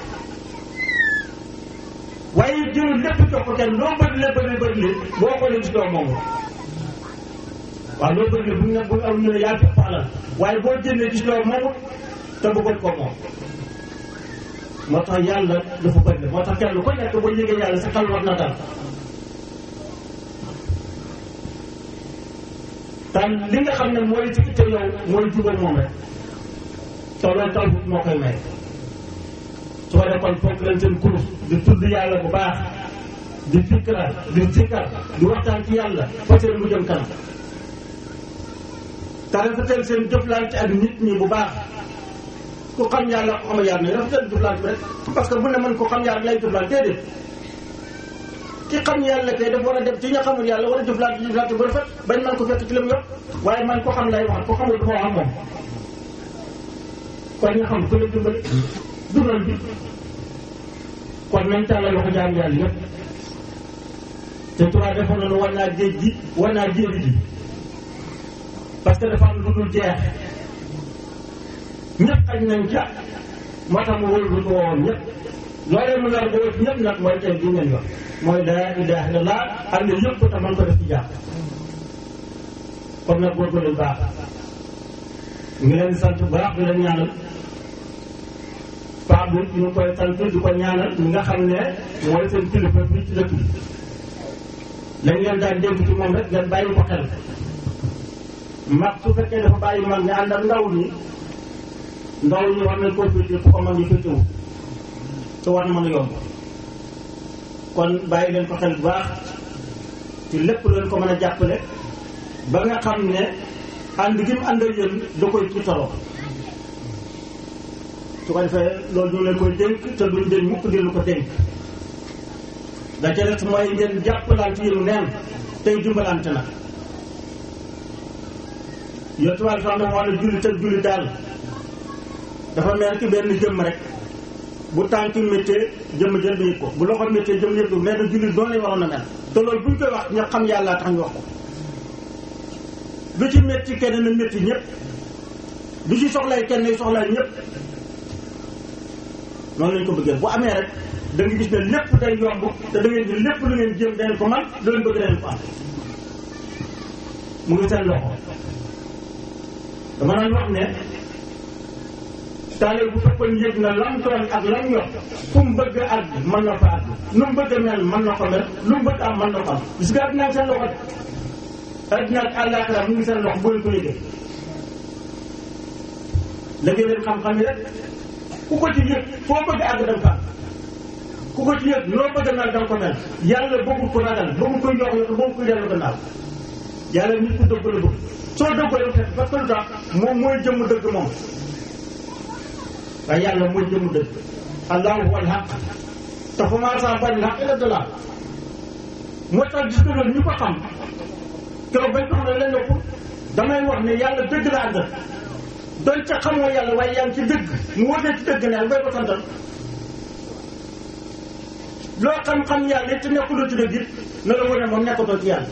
waaye jëlul lépp jox ko kenn loo bëri la bëri bëri li boo xoolee gis doo moom waaw loo bëri bu ne bu am ñu ne yaa fi alal waaye boo jëndee gis loo moomut te bëggoon ko moom moo tax yàlla dafa bëri moo tax kenn ko nekk boo yëgee yàlla sa xel war na dal tan li nga xam ne mooy ci itte yow mooy jubal moom rek te loolu taw moo koy may su ko def kon foog leen seen kurus di tudd yàlla bu baax di fikra di zikkar di waxtaan ci yàlla fa seen mu jëm kanam te rafetal seen jëflante ak nit ñi bu baax ku xam yàlla ko xam yàlla ne rafetal jëflante bi rek parce que bu ne man ko xam yàlla lay jëflante déedéet ki xam yàlla kay dafa war a dem ci ña xamul yàlla war a jëflante jëflante bu rafet bañ man ko fekk ci lim yëpp waaye man ko xam lay wax ko xamul dafa wax ak moom kon nga xam ku la dimbali dundal bi kon nañ tàllal loxo jaam yàlla yëpp te tubaab defoon nañu war naa géej gi war naa jéeri ji parce que dafa am lu dul jeex ñëpp xañ nañ ca moo tax mu wóor lu ko woon ñëpp loolee mu nar boo ñëpp nag mooy tey bi ngeen yor mooy laa ilaha illallah am na yëpp te man ko def ci jàpp kon nag góorgóorlu baax ngi leen sant bu baax di leen ñaanal paa bi ñu ngi koy sant di ko ñaanal ñi nga xam ne mooy seen kilifa bi ci dëkk bi lañ leen daan dégg ci moom rek ngeen bàyyi ko xel mag su fekkee dafa bàyyi mag nga ànd ak ndaw ñi ndaw ñi war nañ koo féete fu ko mag ñi féetewu te war na mën a yomb kon bàyyi leen ko xel bu baax ci lépp leen ko mën a jàppale ba nga xam ne ànd gi mu ànd ak yéen da koy tiitaroo su ko defee loolu ñu leen koy dénk te duñ dénk mukk di lu ko dénk da ca des mooy ngeen jàppalante yéenu neen tey dimbalante na yow tubaab sax dafa wax ne jullit ak jullit daal dafa mel ki benn jëmm rek bu tànk méttee jëmm jël bi ko bu loxo méttee jëmm yëpp nee na jullit doon lañ waroon a mel te loolu buñ koy wax ñu xam yàlla tax ñu wax ko lu ci métti kenn na métti ñëpp lu ci soxlay kenn nay soxlay ñëpp noonu lañ ko bëggee bu amee rek da nga gis ne lépp day yomb te da ngeen di lépp lu ngeen jéem dañ ko man lu leen bëgg dañ ko am mu ngi seen loxo dama naan wax ne taale bu fekkoon yëg na lam tooñ ak lam yor fu mu bëgg a àgg mën na fa àgg lu mu bëgg a mel mën na ko mel lu mu bëgg am mën na ko am gis nga àddina ak seen loxo de àddina ak àllaaxira mu ngi seen loxo boo leen ko yëgee léegi leen xam-xam yi rek ku ko ci yëg foo bëgg a àgg da nga fa ku ko ci yëg loo bëgg a mel da nga ko mel yàlla bëggul ko ragal bëggul ko yox yox bëggul ko dellu gannaaw yàlla nit ku dëgg la bëgg soo dëggoo yow fekk parce que lu tax moom mooy jëmm dëgg moom waaye yàlla mooy jëmm dëgg allahu huwa alhaq te fa maa saa bari alhaq illa dalal moo tax gis nga loolu ñu ko xam keroog bañ ko xam ne leen ko damay wax ne yàlla dëgg la àndal doon ca xamoo yàlla waaye yaa ngi ci dëgg mu wóotee ci dëgg ne bay ko santal loo xam-xam yàlla it te nekkuloo ci dëgg it na la wane moom nekkatoo ci yàlla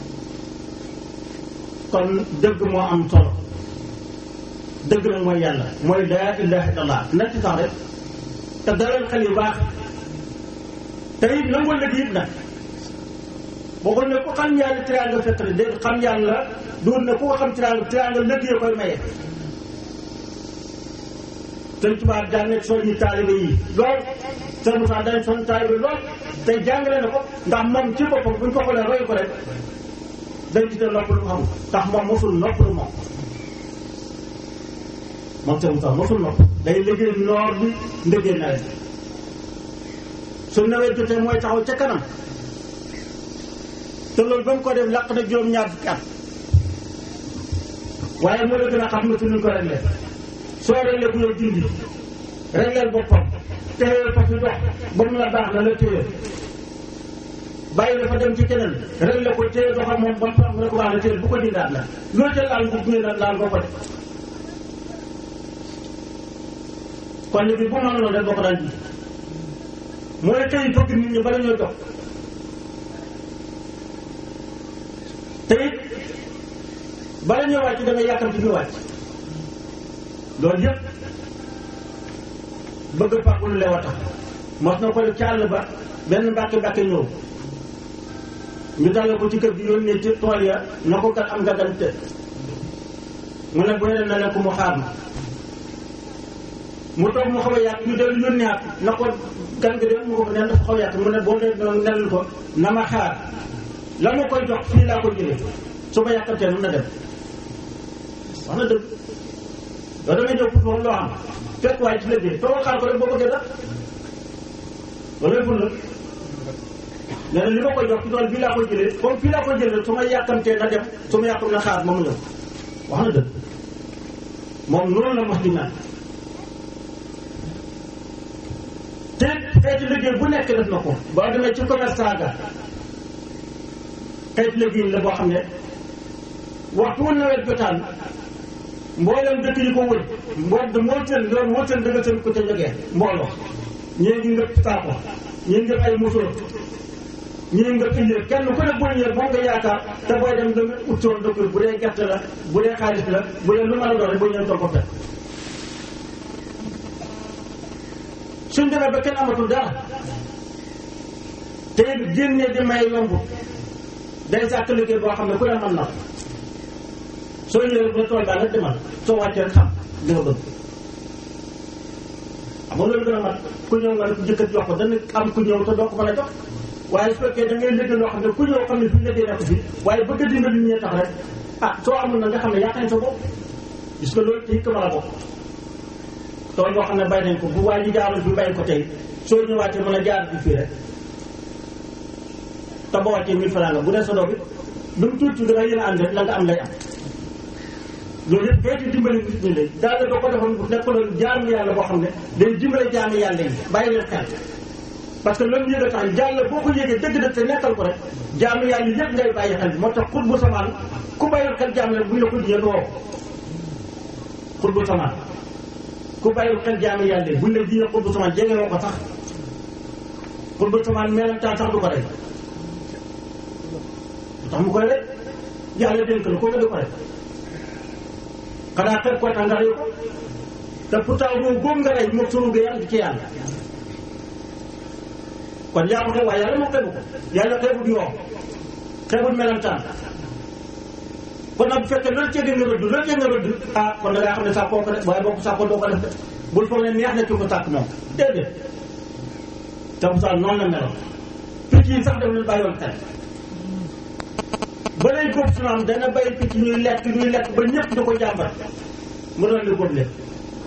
kon dëgg moo am solo dëgg nag mooy yàlla mooy laa ilaha illallah na ci sax rek te dalal xel yu baax te it nangoo lëg it nag boo ko ne ku xam yàlla tiraanga fekk rek dégg xam yàlla duur ne ku ko xam tiraanga tiraanga lëg yi koy maye sëñ tubaab daan nekk soññi taalibe yi lool sëñ Moussa daan soññi taalibe lool te jàngale na ko ndax moom ci boppam buñ ko xoolee roy ko rek dañ ci te nopp lu xam ndax moom mosul nopp lu moom moom sëñ Moussa mosul nopp day liggéey noor bi ndëggee nawet su nawet jotee mooy taxaw ca kanam te loolu ba mu ko def làq na juróom-ñaar fukki at waaye moo la gën a xam nga fi ñu ko réglé soo réglé bu yow dindi régleel boppam téye fa fi dox ba mu la baax la la téye bàyyi la fa dem ci keneen réglé ko téye doxam moom ba mu baax la ko baax la téye bu ko dindaat la loo ca laal bu gunge la laal boo ko def kon ni bi bu ma noonu rek boo ko daan ji mooy tey bëgg nit ñi bala ñoo jox te it bala ñoo wàcc da nga yàkkamti ñu wàcc loolu yëpp bëgg fàggu lu leew a tax mos na ko def ci àll ba benn mbàkke mbàkke ñëw ñu dalal ko ci kër gi yónnee ci tool ya na ko kat am nga gan te mu ne bu ne na ne ko mu xaar ma mu toog mu xaw a yàq ñu dellu yónnee at na ko gan nga dem mu ko ne dafa xaw a yàq mu ne boo dee noonu nelul ko na ma xaar la ma koy jox fii laa ko jëlee su ma yàqantee nun na dem wax na dëgg yow da ngay ñëw pour moom loo xam fekk waaye ci liggéey toogal xaar ko rek boo bëggee dara loolu ful la nee na li ma koy jox ci tool bii laa koy jëlee comme fii laa koy jëlee su ma yàkkamtee na dem su ma yàkkam na xaar ma mu ñëw wax na dëgg moom noonu la mos di naan te xeeti liggéey bu nekk def na ko boo demee ci commerçant ga xeeti liggéey la boo xam ne waxtu wu nawet jotaan mboolem dëkk yi ko wër mbool moo seen loolu moo seen dëgg seen ko ca jógee mbooloo ñii ngi ngëpp saako ñii ngëpp ay musóor ñii ngëpp illéer kenn ku ne boo ñëwee boo nga yaakaar te booy dem da nga ut soon dëkk bu dee gerte la bu dee xaalis la bu dee lu mën a doon rek boo ñëwee toog ko fekk suñ demee ba kenn amatul dara te génnee di may yomb day sàkk liggéey boo xam ne ku ne mën na ko soo ñëwee ba tool baa nga demal soo wàccee rek xam li nga bëgg xam moo loolu gën a mat ku ñëw nga ne ko jëkkat jox ko dana am ku ñëw te doo ko mën a jox waaye su fekkee da ngay liggéey loo xam ne ku ñëw xam ne fi liggéey nekk fi waaye bëgg a dimbali ñee tax rek ah soo amul na nga xam ne yaa sa bopp gis nga loolu ci mën a bokk tool boo xam ne bay nañ ko bu waa ji jaarul bi bay ko tey soo ñëwaatee mën a jaar bi fii rek te boo wàccee mille francs nga bu dee sa doom it lu mu tuuti da nga yéen a ànd rek la nga am lay am loolu yëpp xeeti dimbali nit ñi lay daal doo ko defoon bu nekkoon jaamu yàlla boo xam ne day dimbale jaamu yàlla yi bàyyi leen xel parce que loolu yëg a tax jàll boo ko yëgee dëgg dëgg te nekkal ko rek jaamu yàlla yëpp ngay bàyyi xel bi moo tax xut bu samaan ku bàyyil xel jaamu yàlla bu ñu la ko diñee doo xut bu samaan ku bàyyil xel jaamu yàlla buñ la diñee xut bu samaan jege woo ko sax xut bu samaan meelantaan sax du ko rek tax mu koy rek yàlla dénk la ko nga di ko rek xanaa xeeb ko tax nga rey ko te pourtant boobu boobu nga rey moom sunu ga yàlla ci yàlla kon yaa ko xeeb waaye yàlla moo xeebu ko yàlla xeebut yoo xeebut melantaan kon nag bu fekkee loolu cee nga rëdd loolu cee nga rëdd ah kon da ngaa xam ne sax koo ko def waaye boo ko sax ko doo ko def de bul foog ne neex na ki ko sàkk moom déedéet te bu sax noonu la meloon picc yi sax daf leen bàyyoon xel ba lay góob su naan dana bay picc ñuy lekk ñuy lekk ba ñëpp di ko jàmbat mu doon di góob leen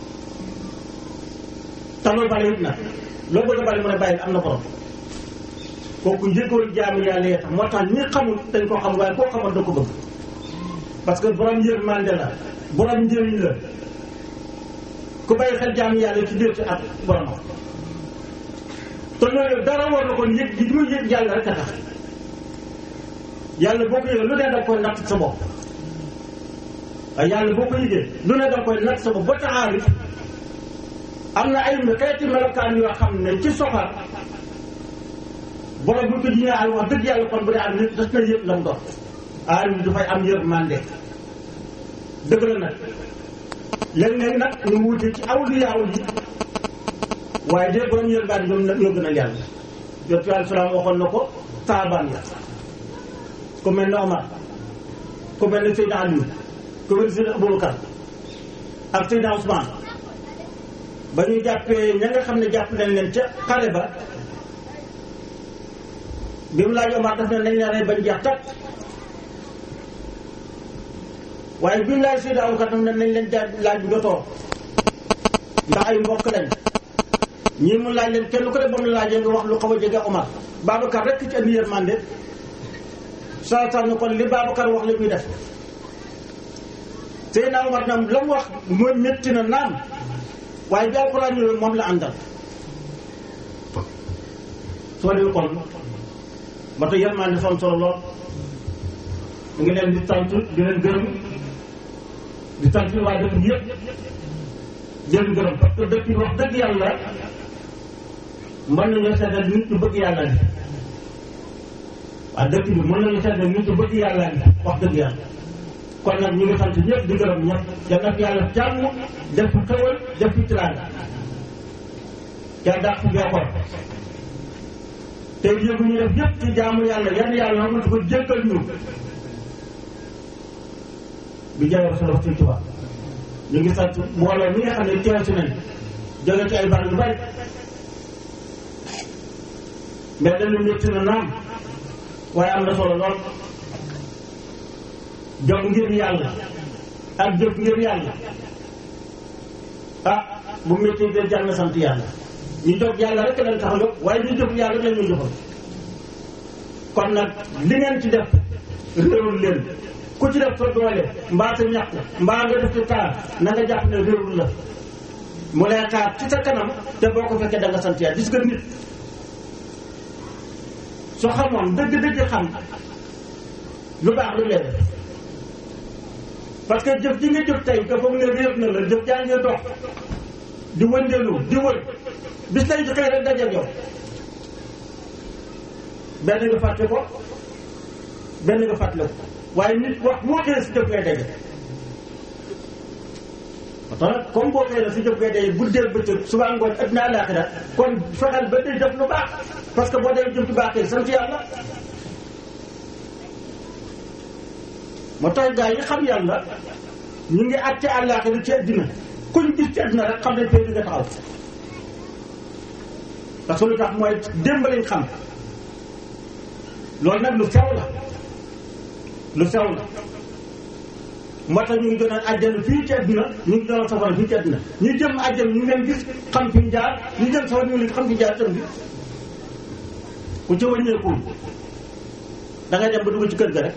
te loolu bale it nag loo bëgg a bale mu ne bàyyi am na borom kooku njëkkoon jaamu yàlla yee tax moo tax ñi xamul dañ ko xam waaye koo xamal da ko bëgg parce que borom yërmande la borom njëriñ la ku bàyyi xel jaamu yàlla ci biir ci at boromam te loolu dara war na kon yëg gi muy yëg yàlla rek a tax yàlla boo ko yëgee lu ne danga koy natt sa bopp waaye yàlla boo ko yëgee lu ne danga koy natt sa bopp ba taxaarif am na ay xeeti melokaan yoo xam ne ci soxar borom bu ñu ko jiñee al wax dëgg yàlla kon bu dee am nit das na yëpp la mu doon aarif bi dafay am yërmande dëgg la nag léeg-léeg nag ñu wuute ci awliyaaw yi waaye de borom yërmande ñoom nag ñoo gën a yàlla yonent bi alayhi salaam waxoon na ko saabaan ya ku mel ne Omar ku mel ne Seydina Aliou ku mel ne Seydina Aboubacar ak Seydina Ousmane ba ñu jàppee ña nga xam ne jàpp nañ leen ca xare ba bi mu laaj Omar daf ne nañ la rey bañ jeex takk waaye bi mu laaj Seydina Aboubacar daf ne nañ leen jaaj laaj bu jotoo ndax ay mbokk lañ ñii mu laaj leen kenn ku ne ba mu laajee nga wax lu xaw a jege Omar Babacar rek ci andi yërmande saa saa ne kon li Babacar wax la muy def Seydina Omar ñoom la mu wax mooy métti na naam waaye bi alxuraan ñëwee moom la àndal soo dee kon ba tey yërmande dafa am solo lool ñu ngi leen di sant di leen gërëm di sant waa dëkk bi yëpp di leen gërëm parce que dëkk bi wax dëgg yàlla mën nañoo seetal nit ñu bëgg yàlla ni waa dëkk bi mën nañu seetal nit ñu bëgg yàlla ni wax dëgg yàlla kon nag ñu ngi sant ñëpp di gërëm ñëpp yal na fi yàlla jàmm def fi xewal def fi tiraanga yàlla dàq fi beekoon te yëgu ñu def yëpp ci jaamu yàlla yan yàlla xamante ko jéggal ñu bi jaay Rasulullah Sëñ Tuubaa ñu ngi sant mbooloo mi nga xam ne teew si nañ jóge ci ay barab yu bari mais dañu métti na naam waaye am na solo lool jóg ngir yàlla ak jóg ngir yàlla ah bu métti de jar na sant yàlla ñu jóg yàlla rek lañ tax a jóg waaye ñu jóg yàlla rek la ñu jógal kon nag li ngeen ci def réewul leen ku ci def sa doole mbaa sa ñàkk mbaa nga def ci taar na nga jàpp ne réewul la mu lay xaar ci sa kanam te boo ko fekkee da nga sant yàlla gis nga nit soo xamoon dëgg-dëgg xam lu baax lu leen parce que jëf ji nga jëf tey nga foog ne réer na la jëf jaa ngi dox di wëndeelu di wër bis lay xëy rek dajeeg yow benn nga fàtte ko benn nga fàtte ko waaye nit wax moo xëyee si jëf ngay daje parce que comme boo xëyee si jëf ngay daje guddeel bëccëg suba ngoon adduna àllaaxira kon fexeel ba day def lu baax parce que boo dee jëf lu baax tey sant yàlla moo tax gaa yi xam yàlla ñu ngi àtte àllaaxira ci àddina kuñ gis ci àddina rek xam ne tey di nga taxaw parce que lu tax mooy démb lañ xam loolu nag lu sew la lu sew la moo tax ñu ngi doon àjjana fii ci àdduna ñu ngi doon safara fii ci àdduna ñu jëm àjjana ñu ngi leen gis xam fi ñu jaar ñu jëm safara ñu ngi leen xam fi ñu jaar tam bi ku ci wàññeekuwul da ngay dem ba dugg ci kër ga rek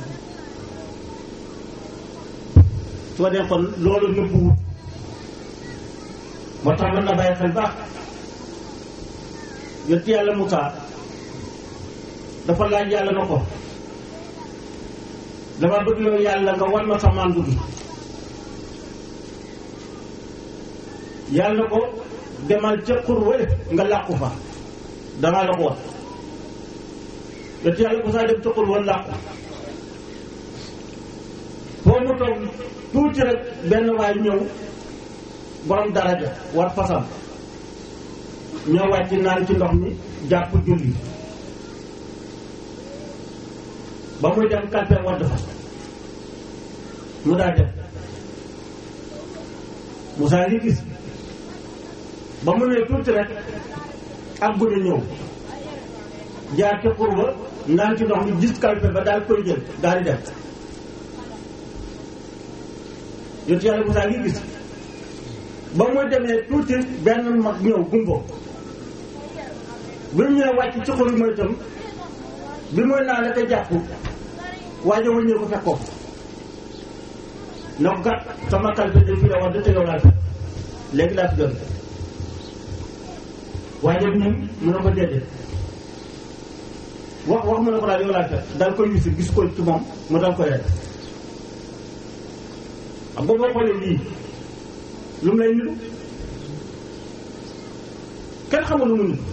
su ko dee kon loolu nëbbuwut moo tax mën na bàyyi xel baax yonent yàlla Musaa dafa laaj yàlla na ko dama bëgg yow yàlla nga wan ma sa màndu gi yàlla na ko demal ca xur wële nga làqu fa danaa la ko wan yonent yàlla Musaa dem ca xur wële làqu foo mu toog tuuti rek benn waay ñëw borom daraja war fasam ñoo wàcc naan ci ndox mi jàpp julli ba muy dem kalpe wadd fa mu daa def Moussa ngi gis ba mu ne tuuti rek ak guddi ñëw jaar ca xur ba naan ci ndox mi gis kalpe ba daal koy jël daal di dem yontu yàlla Moussa ngi gis ba muy demee tuuti benn mag ñëw gumbo bi mu ñëwee wàcc ci xur mooy itam bi muy naan la te jàpp waaye wëññee ko fekkoo na ko kat sama kalpe de fii la war te yow laa fekk léegi laa fi doon waaye ñun mun na ko déedéet wax wax mu ne ko daal yow laa fekk daal koy wisi gis ko ci moom mu dal koy rek xam nga boo xoolee lii lu mu lay niru kenn xamul lu mu niru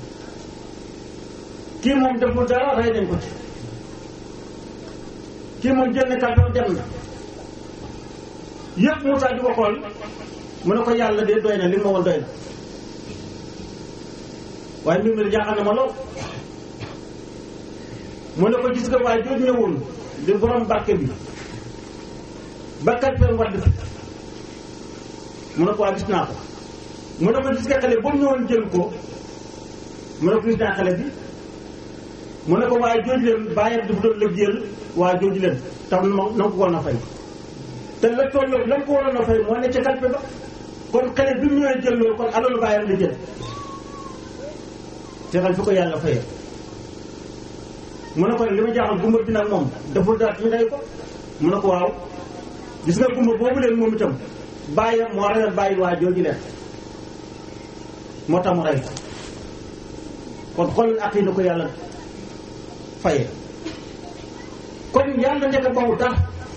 kii moom deful dara rey nañ ko ci kii moom jël na kàddu dem na yëpp Moussa di ko xool mu ne ko yàlla de doy na li ma woon doy na waaye mbir mi de jaaxal na ma lool mu ne ko gis nga waaye jooju ñëwoon di borom barke bi bakkat fee wadd fi mu ne ko waa gis naa ko mu ne ko gis nga xale ba mu ñëwoon jël ko mu ne ko gis naa xale bi mu ne ko waaye jooju leen bàyyam dafa doon lëggéeyal waa jooju leen tax na na ko waroon a fay te la toll la ko waroon a fay moo ne ca kalpe ba kon xale bi mu ñëwee jël loolu kon alalu bàyyam la jël te xal fi ko yàlla fayee mu ne ko li ma jaaxal gumba bi nag moom deful dara ñu rey ko mu ne ko waaw gis nga gumba boobu leen moom itam bàyyam moo reyal bàyyi waa jooju leen moo tax mu rey ko kon xool ak yi na ko yàlla faye kon yàlla nekk bawu dara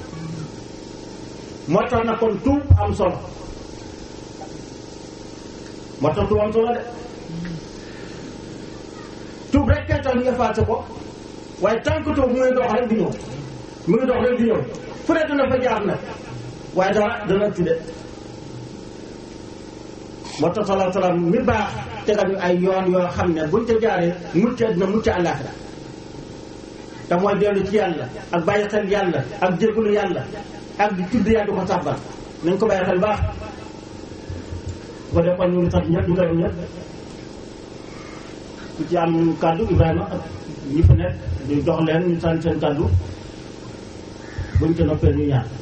moo tax na kon tuub am solo moo tax tuub am solo de tuub rek kay tax ñu effacé ko waaye tant que tuub mu ngi dox rek di ñëw mu ngi dox rek di ñëw fu ne dana fa jaar nag waaye dara dana ci de moo tax salaa salaam mi baax tegal ñu ay yoon yoo xam ne buñ ca jaaree mucc àddina mucc àllaaxira te mooy dellu ci yàlla ak bàyyi xel yàlla ak jégalu yàlla ak di tudd yàlla du ko sàbbal nañ ko bàyyi xel baax bu ko defoon ñu ngi sant ñëpp ñu gërëm ñëpp ku ci am kàddu Ibrahima ak ñi fi nekk ñu jox leen ñu sant seen kàddu buñ ca noppee ñu ñaan